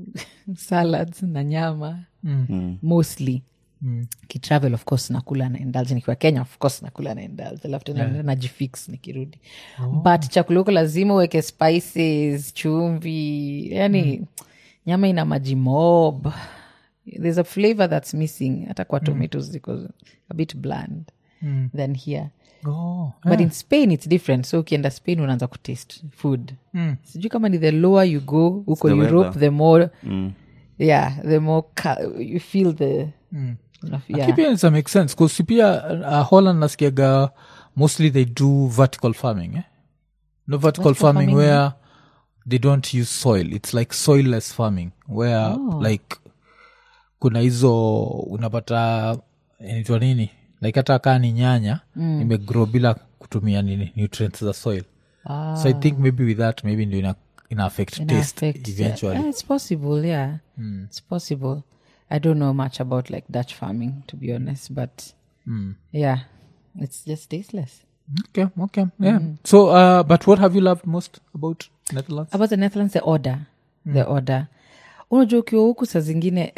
salads na nyama Mm. mostly Mm. kitravel of course nakula na indulge nikiwa kenya of course nakula na indulge alafu tena yeah. najifix nikirudi but chakula huko lazima uweke spices chumvi yani nyama ina maji mob there's a flavor that's missing hata kwa tomatoes ziko a bit bland Mm. than here Oh, but in spain it's different so ukienda spain unaanza kutaste food Mm. sijui kama ni the lower you go huko the europe weather. the more Mm. yeah the more ca- you feel the unaf- yeah. Lakini pia inaweza make sense bcause pia uh, holland nasikiaga mostly they do vertical farming eh? no vertical, Vertical farming, farming, where they don't use soil it's like soilless farming where Oh. like kuna hizo unapata inaitwa nini like hata kaa ni nyanya mm. imegrow bila kutumia nini nutrients za soil Ah. so i think maybe with that maybe ndio ina, ina affect Ina taste affect- eventually yeah, it's possible yeah it's possible i don't know much about like dutch farming to be honest but yeah it's just tasteless okay okay yeah so uh, but what have you loved most about netherlands about the netherlands the order the order unajua ukiwa huku saa zingine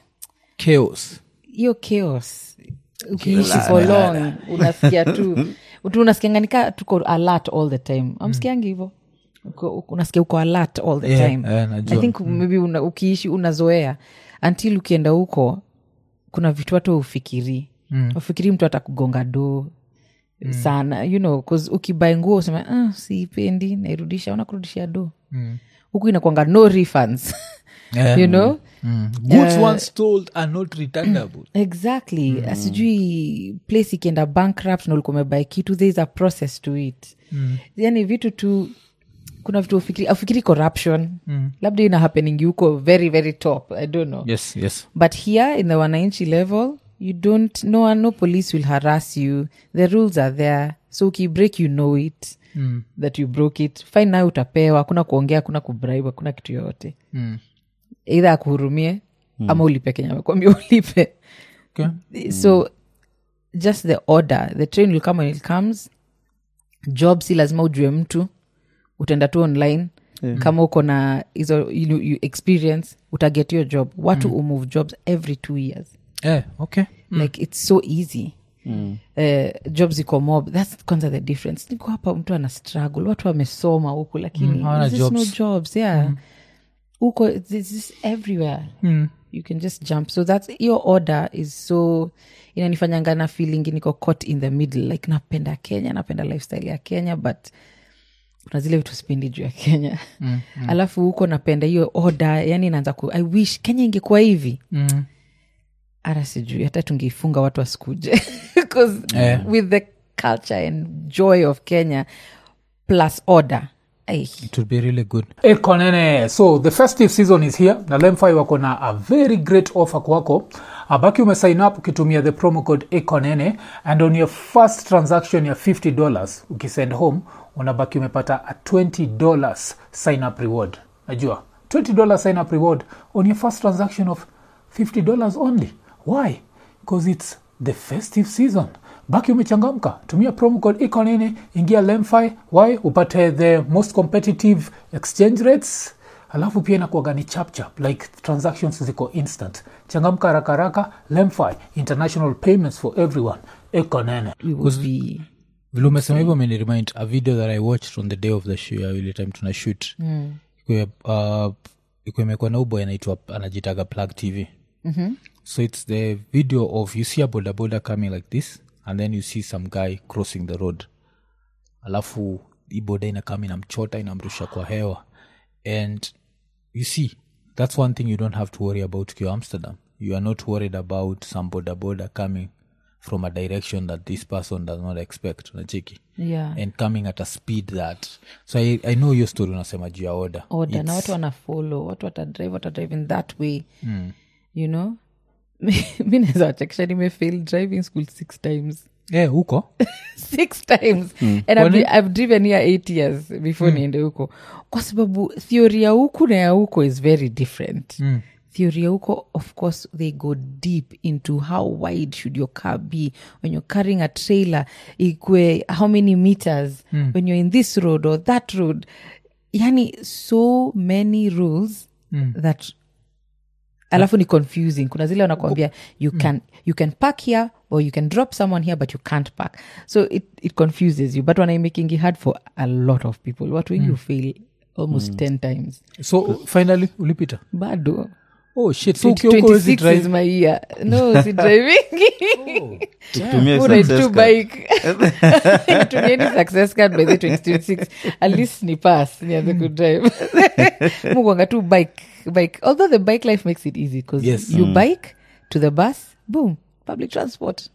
chaos hiyo chaos ukiishi for long unasikia tu tu unasikianga nika tuko alert all the time amsikiangi hivo Uko- unasikia uko alert all the Yeah, time yeah, najua. i think maybe una, ukiishi unazoea until ukienda huko kuna vitu hata ufikiri mm. ufikiri mtu atakugonga do mm. sana you know cause ukibai nguo usema ah, siipendi nairudisha unakurudishia do Mm. huku inakwanga no refunds Yeah. you know Mm. goods once told are not returnable exactly mm. sijui place ikienda bankrupt na ulikuwa umebai kitu there is a process to it mm. yani vitu tu kuna vitu ufikiri, ufikiri corruption mm. labda ina happening huko very very top i don't know yes yes but here in the wananchi level you don't no one no police will harass you the rules are there so ukibreak you know it mm. that you broke it fine nayo utapewa hakuna kuongea hakuna kubribe hakuna kitu yoyote Mm. eidha akuhurumie mm. ama ulipe kenya amekwambia ulipe okay so just the order the train will come when it comes job si lazima ujue mtu utaenda tu online yeah. kama uko na hizo you, you experience utaget your job watu mm. umove jobs every two years yeah okay like it's so easy Mm. uh, jobs iko mob thats kwanza the difference niko hapa mtu ana struggle watu wamesoma huku lakini Mm, hawana there's just no jobs. jobs yeah huko this is everywhere mm. you can just jump so that's your order is so inanifanyanga na feeling niko caught in the middle like napenda kenya napenda lifestyle ya kenya but kuna zile vitu sipendi juu ya kenya mm, mm. alafu huko napenda hiyo order yani naanza ku i wish kenya ingekuwa hivi Mm. hata sijui hata tungeifunga watu wasikuje because Yeah. with the culture and joy of kenya plus order ai, it would be really good ekonene so the festive season is here na lemfi wako na a very great offer kwako abaki umesign up ukitumia the promo code ekonene and on your first transaction ya 50 dollars ukisend home unabaki umepata a 20 dollars sign up reward najua 20 dollars sign up reward on your first transaction of 50 dollars only why because it's the festive season baki umechangamka tumia promo code ekonene ingia lemfi y upate the most competitive exchange rates alafu pia inakuaga ni chapchap like transactions ziko instant changamka haraka haraka lemfi international payments for everyone ekonene we would be vile umesema hivyo ameniremind a video that i watched on the day of the show ya ile time tuna shoot mm. iko imekuwa na uboy anaitwa anajitaga plug tv mm-hmm. so it's the video of you see a boda boda coming like this and then you see some guy crossing the road alafu hii boda inakama inamchota inamrusha kwa hewa and you see that's one thing you don't have to worry about ukiwa amsterdam you are not worried about some boda boda coming from a direction that this person does not expect unacheki yeah and coming at a speed that so i, I know your story unasema juu ya order order na watu wanafolo watu watadrive watadrive in that way you know mi naweza wachekesha nimefail driving school six times yeah, huko six times and I've, Kwani? I've driven here eight years before niende huko kwa sababu theory ya huku na ya huko is very different mm. theory ya huko of course they go deep into how wide should your car be when you're carrying a trailer ikwe how many meters mm. when you're in this road or that road yani so many rules mm. that alafu ni confusing kuna zile wanakuambia you can you can park here or you can drop someone here but you can't park so it, it confuses you but wanaimakingi hard for a lot of people watu wengi mm. fail almost 10 times so finally ulipita bado oh shit so ukiwa huko huwezi 26 is drive my year no si driving tutumie Who rides success two card. bike tumieni success card by the 2026 at least ni pass nianze kudrive mukwanga tu bike bike although the bike life makes it easy because Yes. you bike to the bus boom public transport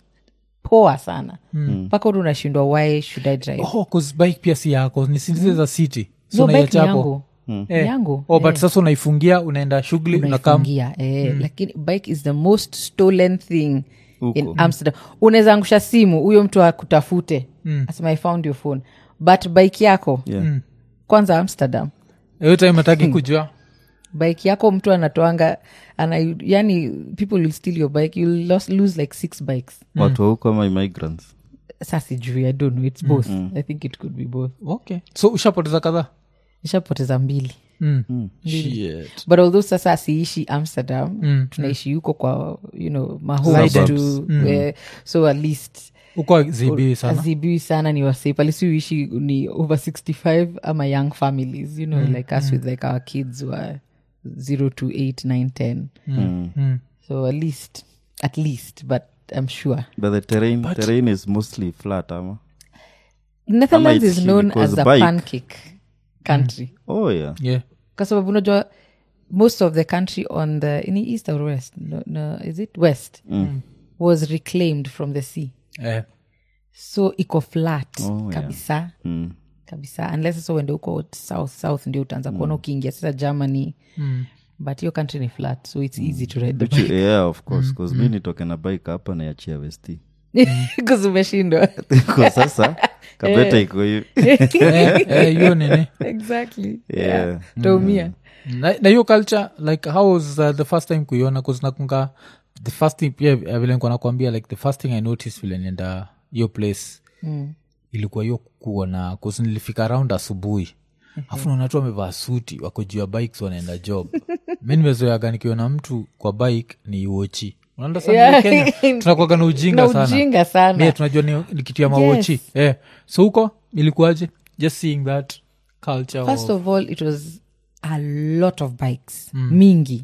poa sana mpaka mm. unashindwa why should i drive oh, 'cause bike pia si yako ni sindize za city so no bike ni unaiacha hapo. yangu Eh. yangu oh, but sasa unaifungia unaenda shughuli unakam unaifungia eh, lakini bike is the most stolen thing Huko. in amsterdam unaweza angusha simu huyo mtu akutafute asema i found your phone but bike yako Yeah. kwanza amsterdam hiyo time ataki kujua bike yako mtu anatoanga ana, yani people will steal your bike you'll los, lose like six bikes watu wa huko ama immigrants sa sijui i don't know it's both i think it could be both okay so ushapoteza kadhaa ishapoteza mbili mm. Shit. but although sasa siishi amsterdam Mm, tunaishi huko kwa you know mahomes Suburbs. tu where, so at least uko zibii sana azibiwi sana ni wase palisiuishi ni over 65 ama young families you know like us with like our kids were 0 to 8 9 10 Mm. so at least at least but i'm sure but the terrain, terrain is mostly flat ama netherlands it's is known because as a bike. pancake country oh yeah yeah kwa sababu unajua most of the country on the in east or west no, no, is it west was reclaimed from the sea eh. so iko flat Oh, yeah. kabisa mm. kabisa unless sasa uende huko south south ndio utaanza kuona ukiingia sasa germany mm. but hiyo country ni flat so it's easy to ride the Which, bike yeah of course bcause mi nitoke na bike hapa naiachia vesti because umeshindwa kwa sasa kabeta iko hivi Eh, eh, hiyo nini exactly Yeah. taumia na na hiyo culture like how was uh, the first time kuiona kuznakunga the first thing pia uh, vile nikuwa nakwambia like the first thing i noticed vile nienda hiyo place mm. ilikuwa hiyo kuona kuzi nilifika around asubuhi afu naona tu wamevaa suti wako juu ya bikes wanaenda job mi nimezoeaga nikiona mtu kwa bike ni uochi Yeah. kenya tunakwaga na ujinga na sana ujinga sana yeah, tunajua ni, ni kitu ya mawochi Yes. yeah. so huko ilikuwaje just seeing that culture first of, of all it was a lot of bikes mingi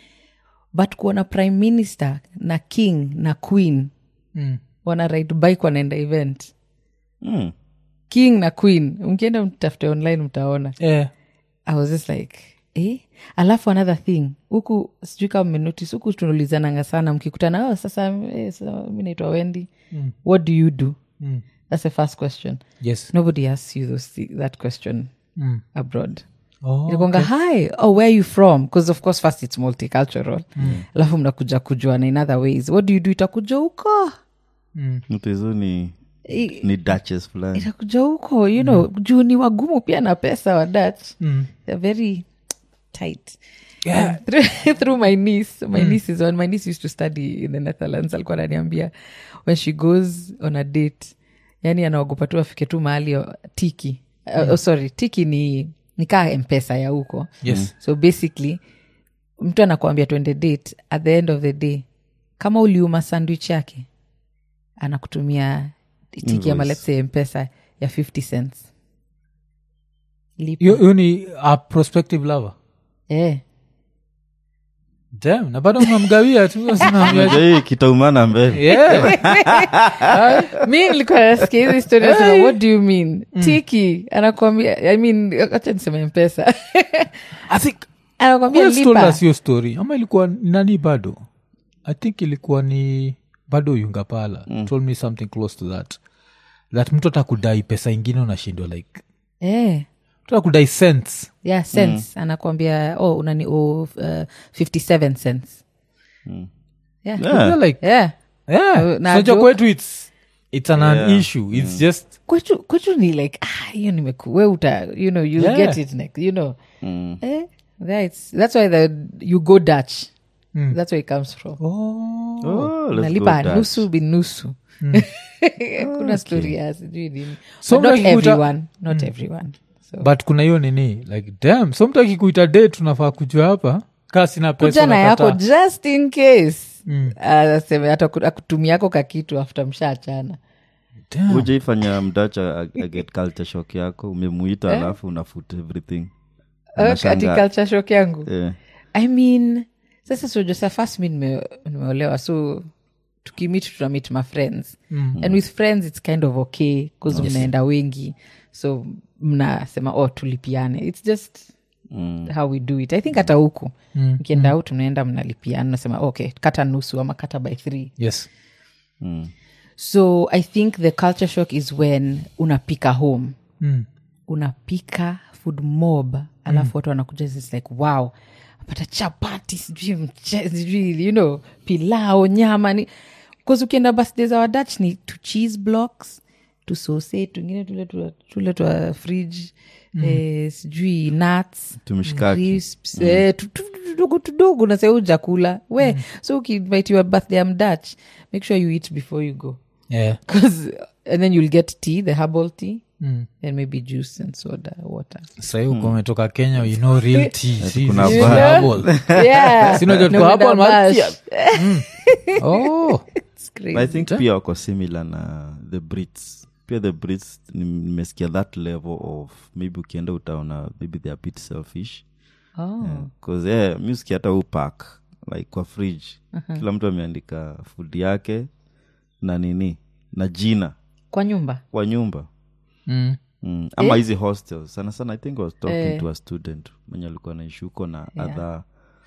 but kuona prime minister na king na queen mm. wana ride bike wanaenda event mm. king na queen mkienda mtafute online mtaona yeah. i was just like eh? alafu another thing huku sijui kama mmenotice huku tunaulizananga sana mkikutana oh, sasa, eh, sasa mi naitwa wendi mm. what do you do Mm. that's the first question yes nobody asks you those, thi- that question mm. abroad oh, inakwanga hi oh where are you from because of course first it's multicultural alafu mnakuja kujuana in other ways what do you do itakuja huko mm. mtu hizo ni I- ni duches fulani itakuja huko you know juu ni wagumu pia na pesa wa dutch Mm. they're very tight Yeah. And through, through my niece my niece is one my niece used to study in the netherlands alikuwa ananiambia when she goes on a date yani anaogopa tu afike tu mahali o- tiki uh, oh, sorry tiki ni nikaa mpesa ya huko yes so basically mtu anakuambia twende date at the end of the day kama uliuma sandwich yake anakutumia tiki ama Invoice. let's say mpesa ya 50 cents Lipa. hiyo hiyo ni a prospective lover eh. Damn, na bado unamgawia tu usimwambia- Unajua hii kitaumana mbele Yeah. mi nilikuwa nasikia hizi story nasema what do you mean tiki anakwambia i mean acha niseme mpesa I think anakwambia who else told lipa us hiyo story ama ilikuwa ni nani bado i think ilikuwa ni bado yungapala told me something close to that that mtu atakudai pesa ingine unashindwa like eh. mtu atakudai cents yeah cents anakwambia oh unani oh, uh, 57 cents yeah. Yeah. You're like Yeah. yeah na so joke. kwetu it's it's an, an Yeah. issue it's just kwetu kwetu ni like ah, hiyo nimeku we uta you know you'll Yeah. get it next you know eh, that's, that's why the, you go dutch that's where it comes from oh Oh, let's nalipa go Dutch. nusu binusu kuna story ya sijui nini So But not mtu akikuita- everyone not everyone so but kuna hiyo nini like dam so mtu akikuita date tunafaa kujua hapa kaa sina pesa kuja na yako unakataa. just in case aseme hata ku- akutumia yako kakitu after mshaachana Damn. ujaifanya mdacha aget culture shock yako umemuita alafu unafut everything ati Unashangaa. culture shock yangu Eh, i mean sasa so josa first mi nime- nimeolewa so tukimit tunamit my friends mm. and with friends it's kind of okay bcause mnaenda wengi so mnasema oh tulipiane its just mm. how we do it i think hata huku mkienda out mnaenda mnalipiana nasema okay kata nusu ama kata by three yes Mm. so i think the culture shock is when unapika home mm. unapika food mob alafu watu wanakuja it's like wow apata chapati sijui mche- sijui you know pilao nyama ni bcause ukienda birthday za wadach ni to cheese blocks to sausage tungine tule twa- tule twa fridge eh, sijui nuts Tumshikaki. crisps, eh, tu- tu- tu- tudogo tudogo naseu jakula we so ukiinvitiwa birthday am dutch make sure you eat before you go yeah Cause, and then you'll get tea the herbal tea mm. and maybe juice and soda water sahii uko umetoka kenya you know real tea si- kuna si- bar. herbal. yeah Sina joto No, kwa with hapo, a man. mash. oh It's crazy. i think pia wako similar na the brits pia the brits ni- nimesikia that level of maybe ukienda utaona maybe they are bit selfish oh. bcause yeah, music hata upak like kwa fridge kila mtu ameandika food yake na nini na jina kwa nyumba kwa nyumba mm. mm. ama hizi hostels sana sana i think I was talking to a student mwenye alikuwa naishi huko na Yeah. other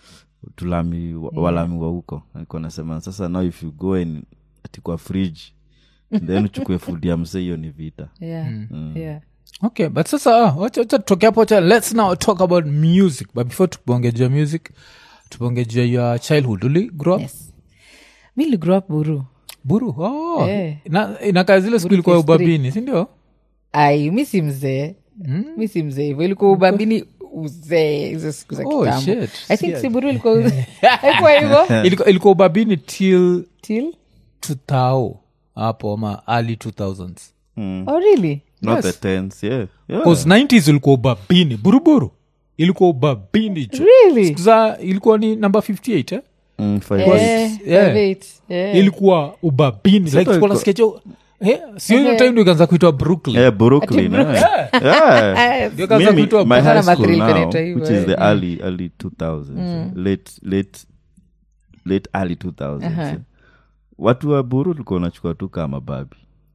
tulami wa- walami wa huko alikuwa nasema sasa now if you go and ati kwa fridge then uchukue food ya msee hiyo ni vita yeah yeah okay but sasa ah, wacha wacha tutoke hapo wacha let's now talk about music but before tubongejua music tubongejua your childhood uli grow up yes mi ligrow up buru buru oh. Eh. na inakaa zile siku ilikuwa phase three. ubabini sindio ai mi si mzee mi si mzee hivo ilikuwa ubabini uzee hizo siku za Oh, kitambo shit. i think siburu ilikuwa uze- haikuwa hivo ilikuwa, ilikuwa ubabini till till 2000 hapo ama early 2000s oh really not the tens yeah, yeah. bcause 90s ilikuwa ubabini buruburu ilikuwa ubabini jo really Siku za ilikuwa ni number 58 eh? Mm, five Eh, years. Yeah. five eight, yeah. ilikuwa ubabini like ilikuwa- tulikuwa nasikia jo eh, sio hiyo time ndio ikaanza kuitwa brooklyn Yeah, Brooklyn, eh. Yeah. Ah, Ndio ikaanza Mimi, kuitwa my Sana high school mathri now, inaitwa hivyo, which is eh. the early early 2000s late late late early 2000s eh. watu wa buru tulikuwa unachukua tu kama babi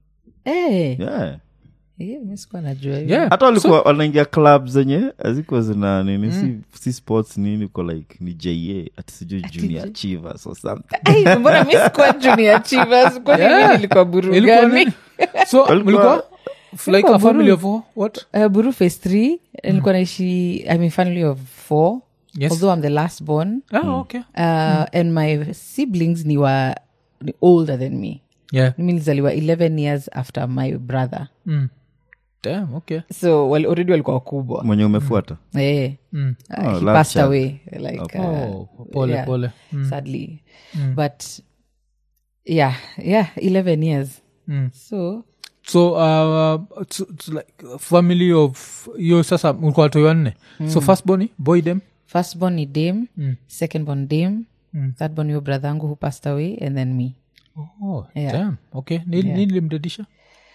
eh, yeah. eh, mi sikuwa najua hivyo. yeah. hata walikuwa wanaingia club zenye azikuwa zina nini si, si sports nini uko like ni ja ati sijui junior achievers or something Ai, mbona mi sikuwa junior achievers kwani Yeah. mi nilikuwa buru Ilikuwa gani ni- so Walikuwa- mlikuwa f- like Ilikuwa a family buru. of what Uh, buru phase three nilikuwa naishi i mean family of four Yes. although i'm the last born ah, okay uh, and my siblings ni wa ni older than me yeah mi nilizaliwa 11 years after my brother mm. damn okay so wali, already walikuwa wakubwa mwenye umefuata eh. mm. Uh, Oh, he last passed child. away like uh, oh pole yeah, pole mm. sadly but yeah yeah 11 years Mm. so so uh, it's, it's like a family of hiyo sasa mlikuwa watoi wanne so first boni boy dem firstborn ni dame Mm. secondborn dame Mm. thirdborn yo brother yangu who passed away and then me oh, Yeah. damn. okay nini Yeah. nini limdedisha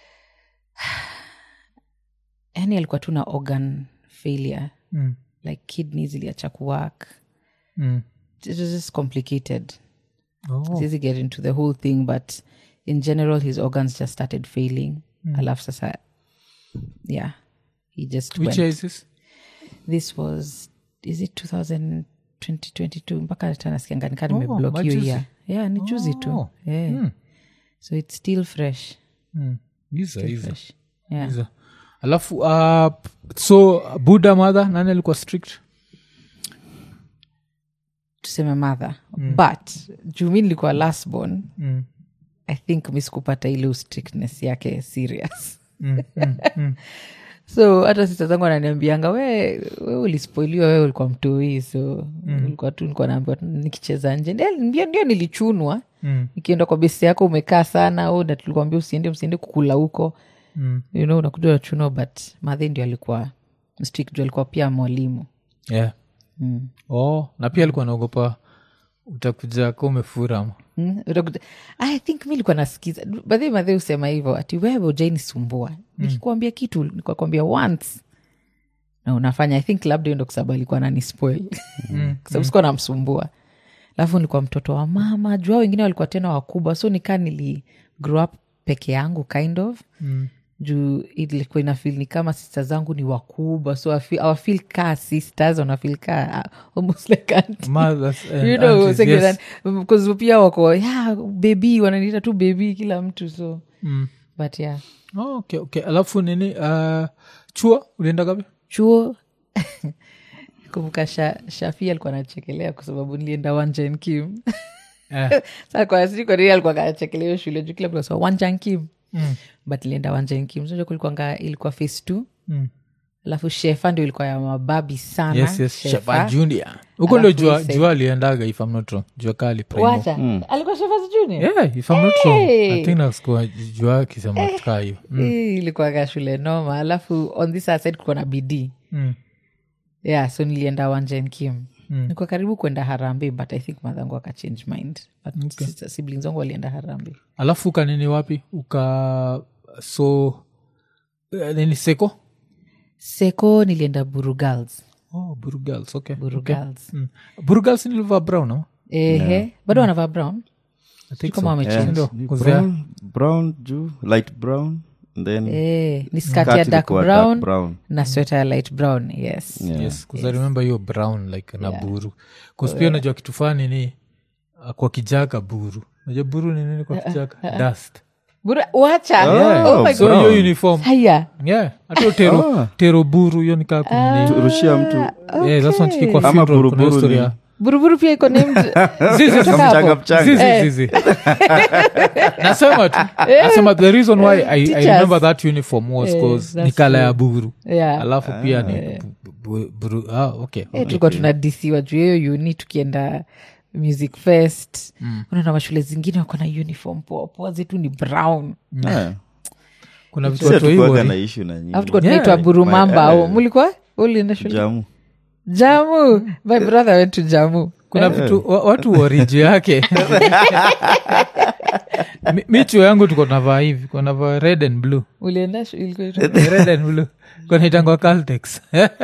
yani alikuwa tu na organ failure mm. like kidneys iliacha kuwork mm. it was just complicated oh. siwezi get into the whole thing but in general his organs just started failing alafu sasa yeah he just which went. year is this this was is it 2000 2022 mpaka tanasikianga nika Oh, nimeblock hiyo majuzi. year yeah ni juzi tu Oh. yeah. Mm. so it's still fresh mm. Iza, still iza, fresh yeah iza. alafu uh, so buddha mother nani alikuwa strict tuseme mother but juu mi nilikuwa last born mm. i think mi sikupata ile strictness yake serious Mm. Mm. Mm. so hata sista zangu ananiambianga we, we ulispoiliwa wewe ulikuwa mtoi so ulikuwa tu nilikuwa naambiwa tu nikicheza nje Ndio- ndio ndio nilichunwa Mm. nikienda kwa besi yako umekaa sana au na tulikuambia usiende msiende kukula huko Mm. you know unakuja unachunwa but madhe ndio alikuwa strict juu alikuwa pia mwalimu yeah. mm. oh, na pia alikuwa naogopa utakuja ka umefura ama. Mm, utakuta- i think mi likuwa nasikiza badhi madhe husema hivyo ati wewe ujainisumbua nikikuambia kitu nikakwambia once na unafanya i think labda hiyo ndo kwasababu alikuwa nanispoil kwasababu sikuwa namsumbua alafu nilikuwa mtoto wa mama jua wengine walikuwa tena wakubwa so nikaa nili grow up peke yangu kind of Mm. juu ilikuwa inafil ni kama sista zangu ni wakubwa so I feel- awafil kaa sisters wanafil kaa uh, almost like auntie. Mothers and You know, aunties, second yes. hand, because pia wako yeah, bebi wananiita tu bebi kila mtu so Mm. but yeah Oh, okay, okay. alafu nini uh, chuo ulienda gapi chuo kumbuka sha, shafi alikuwa anachekelea kwa sababu nilienda wanjan kim eh. sa kwa siri kwa nini alikuwa anachekelea hiyo shule juu kila mtu anasema wanjan kim mm. but nilienda wanjan kim so kulikuanga ilikuwa face two Mm. alafu shefa ndio ilikuwa ya mababi sana yes, yes. Shefa. Shefa Junior. huko ndo Alafu jua, Ise. jua aliendaga if I'm not wrong jua kali primo wacha alikuwa shefa junior yeah, if I'm not wrong Hey! I think naskua jua akisema kaa hiyo mm. Hii ilikuwaga shule noma alafu on this other side kulikuwa na bidii Mm. yeah so nilienda wanjen kim Mm. nikuwa karibu kwenda harambe but i think madhangu akachange mind but Okay. sister- siblings wangu walienda harambe alafu ukanini wapi uka so eh, nini seko seko nilienda buru girls oh, buru girls okay. buru okay. girls Mm. buru girls nilivaa brown ama? ehe bado wanavaa brown I think kama so. wamechange. Yeah, ndio. Ni 'Cause they are- brown, brown juu light brown and then Eh, ni skati ya kati dark ilikuwa brown, brown. na sweta ya light brown yes Yeah. yes 'cause I remember hiyo brown like na buru kuspia unajua kitu fani ni uh, kwa kijaka buru najua buru ni nini kwa kijaka dust Buru, wacha Yeah. oh my so God. Brown. hiyo uniform haya yeah hata tero, Oh. tero buru hiyo nikaa kunini rushia mtu yeah, that's one chiki kwa Ama funeral, kuna buruburu hiyo story ni- ya- buruburu pia iko named Zizi, zizi, Kutoka hapo. mchanga mchanga zizi, zizi. nasema tu nasema the reason why I, I Teachers. remember that uniform was Eh, cause that's ni kala ya true. buru yeah alafu pia ni bu- bu- buru ah, okay, Eh, okay. tulikuwa tunadisiwa juu ya hiyo uni tukienda music fest unaona mashule zingine wako na uniform poa poa zetu ni brown Yeah. kuna vitu Sisi watu hatukuwaga hivyo na ni- issue na nyinyi. alafu tulikuwa Yeah. tunaitwa burumamba My- au eh. mulikuwa ulienda shule jamu jamu my brother went to jamu kuna vitu wa- watu wariji yake Mi- mi chuo yangu tuko navaa hivi konavaa red and blue ulienda shu- ilikuwa inaitwa- red and blue konaitangwa caltex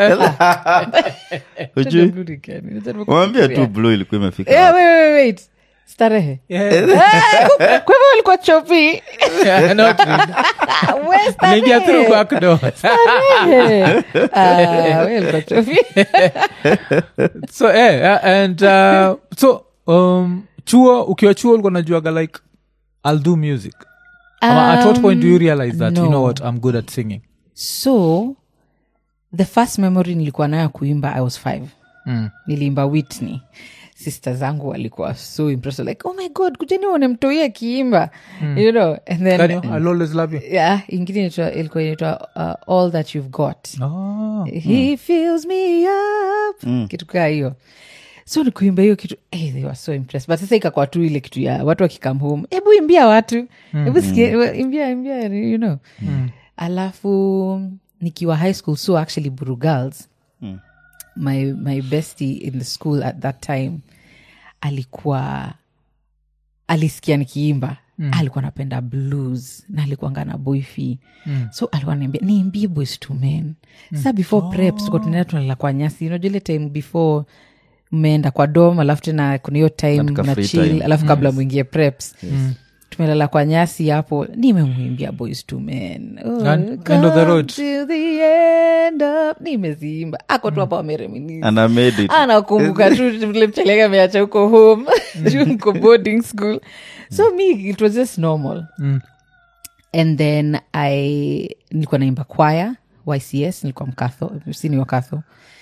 ujui Blue Rican. Unajaribu wambia tu kufikiria. blue ilikuwa imefika Yeah, wait, wait, wait. starehe Yeah. Eh, kwa hivyo walikuwa chopi Yeah, not really. We Naingia through starehe. back door. Starehe. Ah, we walikuwa chopi so eh, yeah, and uh, so um, chuo ukiwa chuo ulikuwa najuaga like i'll do music Ama at what point do you realize that you know no. what i'm good at singing so the first memory nilikuwa nayo ya kuimba i was five mm. niliimba whitney sister zangu walikuwa so impressed like oh my god kujeni one mtoi akiimba you know and then Can you? I'll always love you yeah ingine inaitwa- ilikuwa inaitwa uh, all that you've got oh. he fills me up kitu kaa hiyo so nikuimba hiyo kitu hey, they were so impressed but sasa ikakwa tu ile kitu ya watu wakikam home hebu imbia watu hebu sikia imbia imbia you know alafu nikiwa high school so actually buru girls my, my bestie in the school at that time alikuwa alisikia nikiimba mm. alikuwa napenda blues na alikuanga na boyfi mm. so alikuwa niambia niimbie boys to men mm. sa before oh. prep tuko tunaenda tunalala kwa nyasi unajua ile time before mmeenda kwa dom alafu tena kuna hiyo time Katika na free chill time. alafu kabla mwingie preps tumelala kwa nyasi hapo nimemwimbia boys to men oh, And- end of the come road. to the end of nimeziimba ako tu hapa wamereminisce and i made it anakumbuka tu vile mcheleka ameacha huko home juu niko boarding school so me it was just normal Mm. and then i nilikuwa naimba kwaya ycs nilikuwa mkatho sini wakatho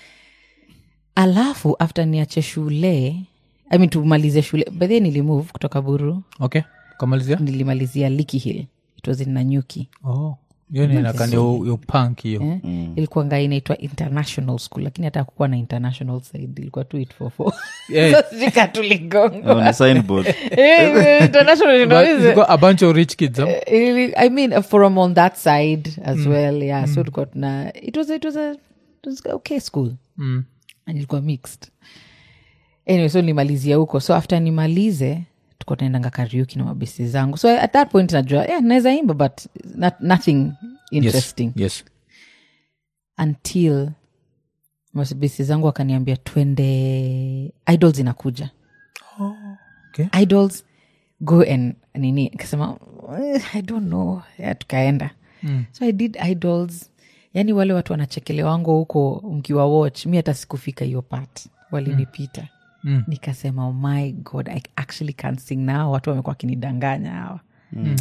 alafu after niache shule I mean tumalize shule bedhie nilimove kutoka buru okay kamalizia nilimalizia liki hill it was in nanyuki oh. hiyo ni nakani yo punk hiyo eh? ilikuanga inaitwa international school lakini hata kukuwa na international side ilikuwa tu 844 Eh. So sijui ka tuligongwa. on a signboard Eh, international you know, But is you've it? got a bunch of rich kids huh? Eh, i mean uh, from on that side as well yeah so tulikuwa tuna it was, it was a it was a okay school mm. and ilikuwa mixed anyway so nilimalizia huko so after nimalize tuko tunaendanga kariuki na mabesi zangu so at that point najua yeah, naweza imba but not, nothing interesting yes. yes until mabesi zangu wakaniambia twende idols inakuja okay. idols go and nini nikasema "Eh, i don't know yeah, tukaenda mm. so i did idols yaani wale watu wanachekelewango huko mkiwa watch mi hata sikufika hiyo part walinipita Mm. nikasema oh my god i actually can sing now watu wamekuwa wakinidanganya hawa Mm.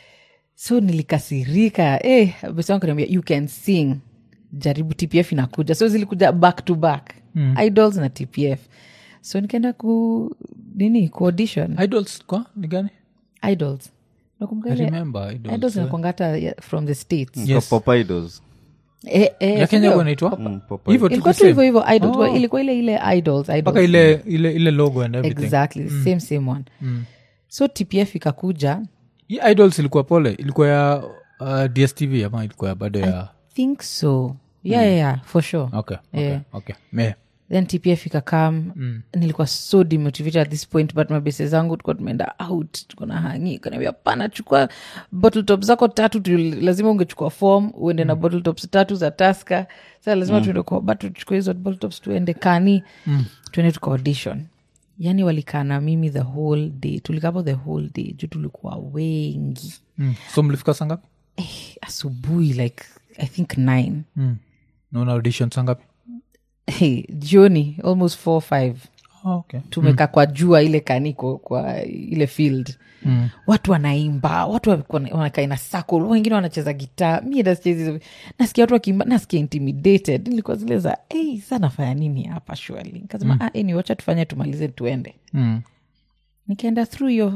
so nilikasirika eh, besi wangu kaniambia you can sing jaribu tpf inakuja so zilikuja back to back mm. idols na tpf so nikaenda ku nini ku audition idols kwa ni gani idols Unakumbuka i ile- remember idols, idols eh. inakuanga hata ya- from the states Yes. Pop idols Eh, eh, ya kenya sindio? kunaitwa Mm, Pop hivyo ilikuwa tu tu hivyo same. hivyo idols Oh. ilikuwa ile ile idols, idols. mpaka ile ile ile logo and everything exactly same same one so tpf ikakuja hii idols ilikuwa pole ilikuwa ya uh, dstv ama ilikuwa ya bado ya think so yeah, yeah, yeah for sure okay okay, Yeah. okay. Me. then tpf ikakam mm. nilikuwa so demotivated at this point but mabese zangu tukuwa tumeenda out tuko na hangi kanaambia pana chukua bottle top zako tatu tu, lazima ungechukua form uende na bottle tops tatu za taska sa lazima tuende kwa batu tuchukue hizo bottle tops tuende kani mm. tuende tuka audition yani walikaa na mimi the whole day tulikapo the whole day juu tulikuwa wengi mm. so mlifika sangapi eh, asubuhi like i think nine mm. naona audition sangapi hey, jioni almost four five oh, okay. tumeka kwa jua ile kaniko kwa ile field mm. watu wanaimba watu walikuwa wana- wanakaa ina circle wengine wanacheza gitaa mi hata sichezi hizo- nasikia watu wakiimba nasikia intimidated nilikuwa zile za hey, sa nafanya nini hapa shwali nikasema mm. ah, anyway, wacha tufanye tumalize tuende mm. nikaenda through your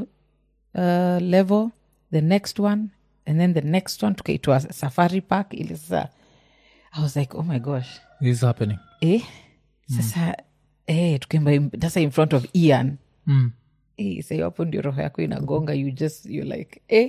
uh, level the next one and then the next one tukaitwa safari park ile sasa i was like oh my gosh this is happening eh sasa eh tukaimba im- sasa in front of ian mm. eh, sa hiyo hapo ndio roho yako inagonga you just you're like eh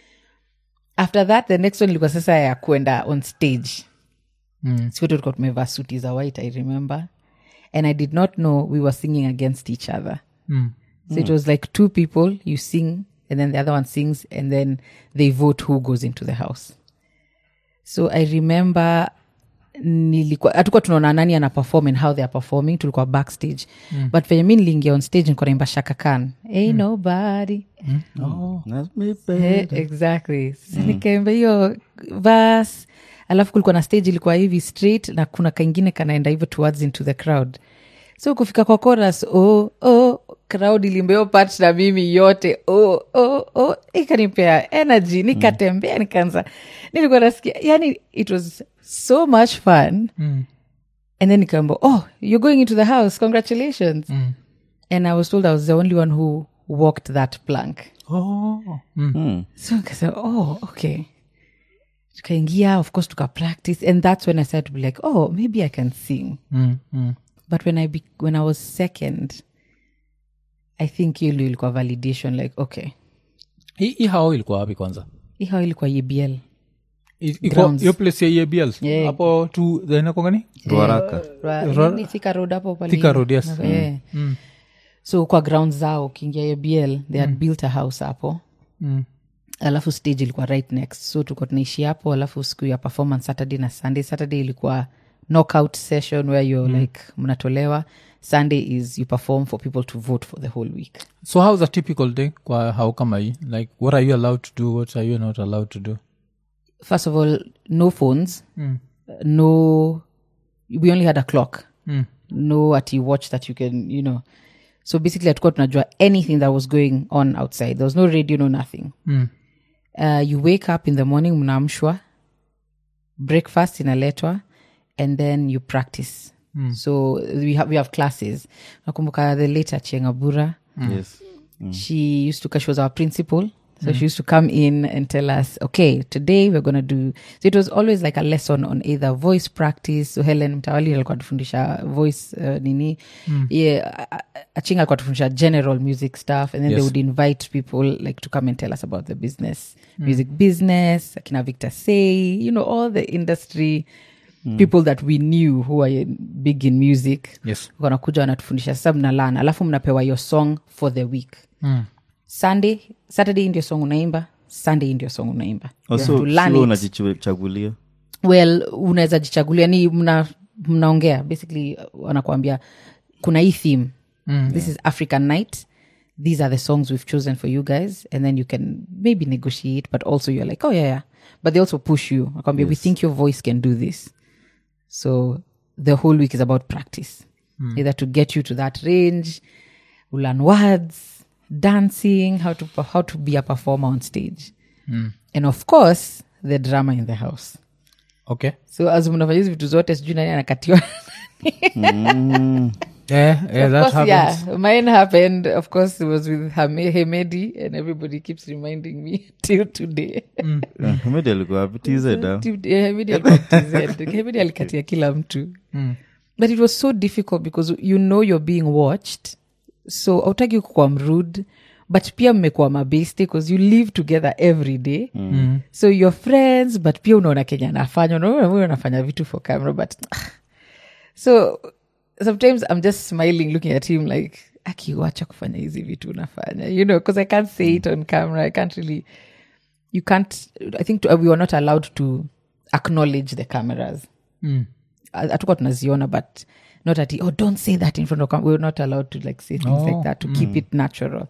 after that the next one ilikuwa sasa ya kwenda on stage Mm. siwote tulikuwa tumevaa suti za white i remember and i did not know we were singing against each other Mm. so it was like two people you sing and then the other one sings and then they vote who goes into the house so i remember nilikuwa hatukuwa tunaona nani ana perform and how they are performing tulikuwa backstage mm. but venye mi niliingia on stage nilikuwa naimba shaka khan hey nobody That's me, Eh, exactly sasa nikaimba hiyo vas alafu kulikuwa na stage ilikuwa hivi straight na kuna kaingine kanaenda hivyo towards into the crowd so kufika kwa chorus oh, oh, crowd ilimbeo part na mimi yote oh, oh, oh. ikanipea energy nikatembea nikaanza nilikuwa nasikia yani it was so much fun Mm. and then nikaamba oh you're going into the house congratulations Mm. and i was told i was the only one who walked that plank Oh. Mm. Mm. so nikasema oh okay tukaingia of course tuka practice and that's when i started to be like oh maybe i can sing Mm. Mm. but when I, be, when I was second i think hiyo ndio ilikuwa validation like okay hii hii hao ilikuwa wapi kwanza hii hao ilikuwa ebl I- iko- Grounds. hiyo place ya EABL Yeah. hapo tu inakongani ruaraka Ra- nini, Thika road hapo pale Thika Road, yes. Yeah. so kwa ground zao ukiingia ebl they had built a house hapo Mm. alafu stage ilikuwa right next so tulikuwa tunaishi hapo alafu siku ya performance saturday na sunday saturday ilikuwa knockout session where you like mnatolewa sunday is you perform for people to vote for the whole week so how's a typical day kwa hao kama hii like what are you allowed to do what are you not allowed to do first of all no phones Mm. no we only had a clock Mm. no at you watch that you can you know so basically hatukuwa tunajua anything that was going on outside there was no radio no nothing Mm. uh, you wake up in the morning mnaamshwa breakfast inaletwa and then you practice so we have, we have classes nakumbuka the later chengabura yes she used to she was our principal so she used to come in and tell us okay today we're going to do so it was always like a lesson on either voice practice so helen mtawali alikuwa tufundisha voice uh, nini yeah, achinga alikuwa tufundisha general music stuff and then Yes. they would invite people like to come and tell us about the business music business akina victor say you know all the industry people that we knew who are big in music yes wanakuja wanatufundisha sasa mnalana alafu mnapewa your song for the week mm. sunday saturday hii ndio song unaimba sunday hii ndio song unaimba You have also to learn sio it. unajichagulia well unaweza jichagulia ni mna mnaongea basically uh, wanakuambia kuna hii theme mm, this is african night these are the songs we've chosen for you guys and then you can maybe negotiate but also you're like oh yeah, yeah. but they also push you nakwambia we think your voice can do this so the whole week is about practice either to get you to that range learn words dancing how to how to be a performer on stage and of course the drama in the house okay so as mnafanya hizi vitu zote sijui nani anakatiwa yeah, yeah, that Of course, happens yeah mine happened of course it was with Hame- hemedi and everybody keeps reminding me till today medi alikuwa wapi TZ, ah? Till- eh, hemedi alikuwa TZ. hemedi alikatia kila mtu but it was so difficult because you know you're being watched so autaki kukua mrude but pia mmekuwa mabeste because you live together every day mm. so you're friends but pia unaona kenya anafanya unaona huyu anafanya vitu for camera but so sometimes i'm just smiling looking at him like akiwacha kufanya hizi vitu unafanya you know because i can't say it on camera i can't really you can't i think to, we were not allowed to acknowledge the cameras Mm. hatukuwa tunaziona but not at oh don't say that in front of cam-" we were not allowed to like say things like Oh, that to keep it natural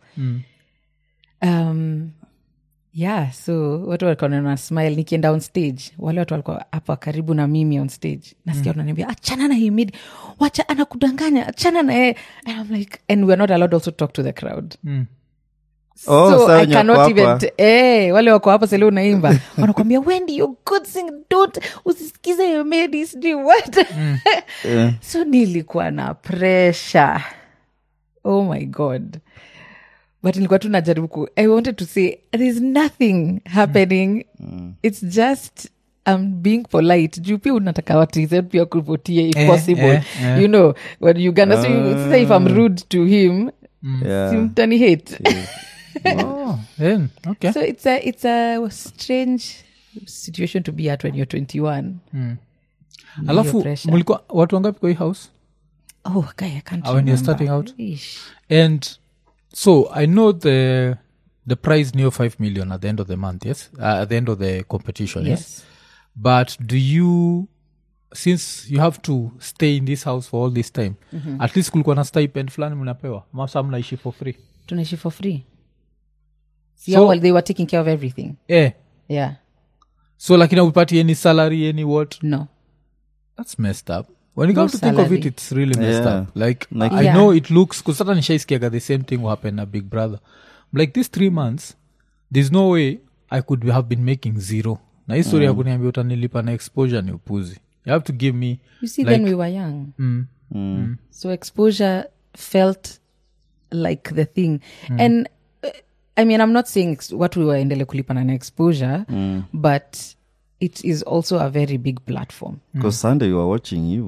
um yeah so watu walikuwa na smile nikienda on stage wale watu walikuwa hapa karibu na mimi on stage nasikia wananiambia achana na himidi wacha anakudanganya achana na yeye and i'm like and we're not allowed also to talk to the crowd Mm. Oh, so sawa i wenye cannot wako even hapa. t- eh, wale wako hapa sele unaimba wanakwambia wendi you good sing don't usisikize himedi sijui what Eh, so nilikuwa na pressure oh my god but nilikuwa tu najaribu ku i wanted to say there's nothing happening it's just I'm being polite juu pia unataka watiz pia kuvotie if Eh, possible eh, eh. you know when uganda so you, sasa if i'm rude to him yeah. simtani hate oh, then, okay so it's a it's a strange situation to be at when you're 21 alafu pressure. mlikuwa watu wangapi kwa hii house oh guy i can't Ah, when you're remember. starting out? Ish. and so i know the the prize near 5 million at the end of the month yes uh, at the end of the competition yes. yes but do you since you have to stay in this house for all this time at least kulikuwa na stipend fulani mnapewa masa mnaishi for free tunaishi for free So- so, well, they were taking care of everything eh yeah so lakini upati any salary any what no that's messed up when you No come to think of it salary. it's really messed Yeah. up like, Like- i Yeah. know it looks because sata nishaiskiaga the same thing will happen na big brother like these three months there's no way i could have been making zero na hii story ya kuniambia utanilipa na exposure ni upuzi you have to give me you see Like- then we were young mm, Mm. so exposure felt like the thing and uh, i mean i'm not saying ex- watu waendele kulipana na exposure but it is also a very big platform Because Sunday you are watching you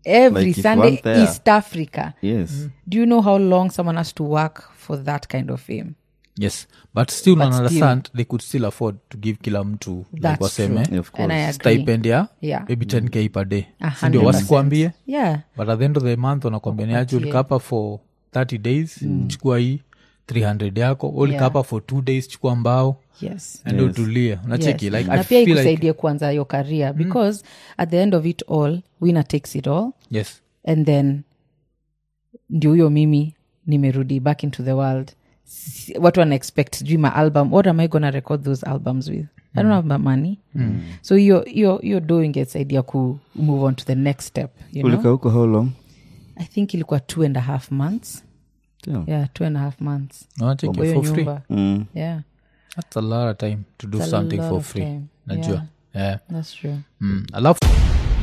every Like if sunday one there- east africa yes do you know how long someone has to work for that kind of fame yes but still But but still. understand they could still afford to give kila mtu like That's waseme true. of and i course agree stipend ya Yeah. maybe 10k per day A sindio hundred wasikwambie yeah but at the end of the month wanakwambia niaje ulikapa for 30 days chukua hii 300 yako ulikapa for two days chukua mbao yes and Yes. utulie unacheki Yes. like na i pia feel like ikusaidie kuanza your career because at the end of it all winner takes it all yes and then ndio huyo mimi nimerudi back into the world Si- watu wana expect sijui ma album what am i gonna record those albums with i don't have my money so hiyo hiyo hiyo do ingesaidia ku move on to the next step you know? ulika huko how long i think ilikuwa two and a half months Damn. yeah two and a half months unacheki kwa hiyo for free nyumba Mm. yeah that's a lot of time to do It's a something lot for of free time. najua yeah. that's true Mm. alafu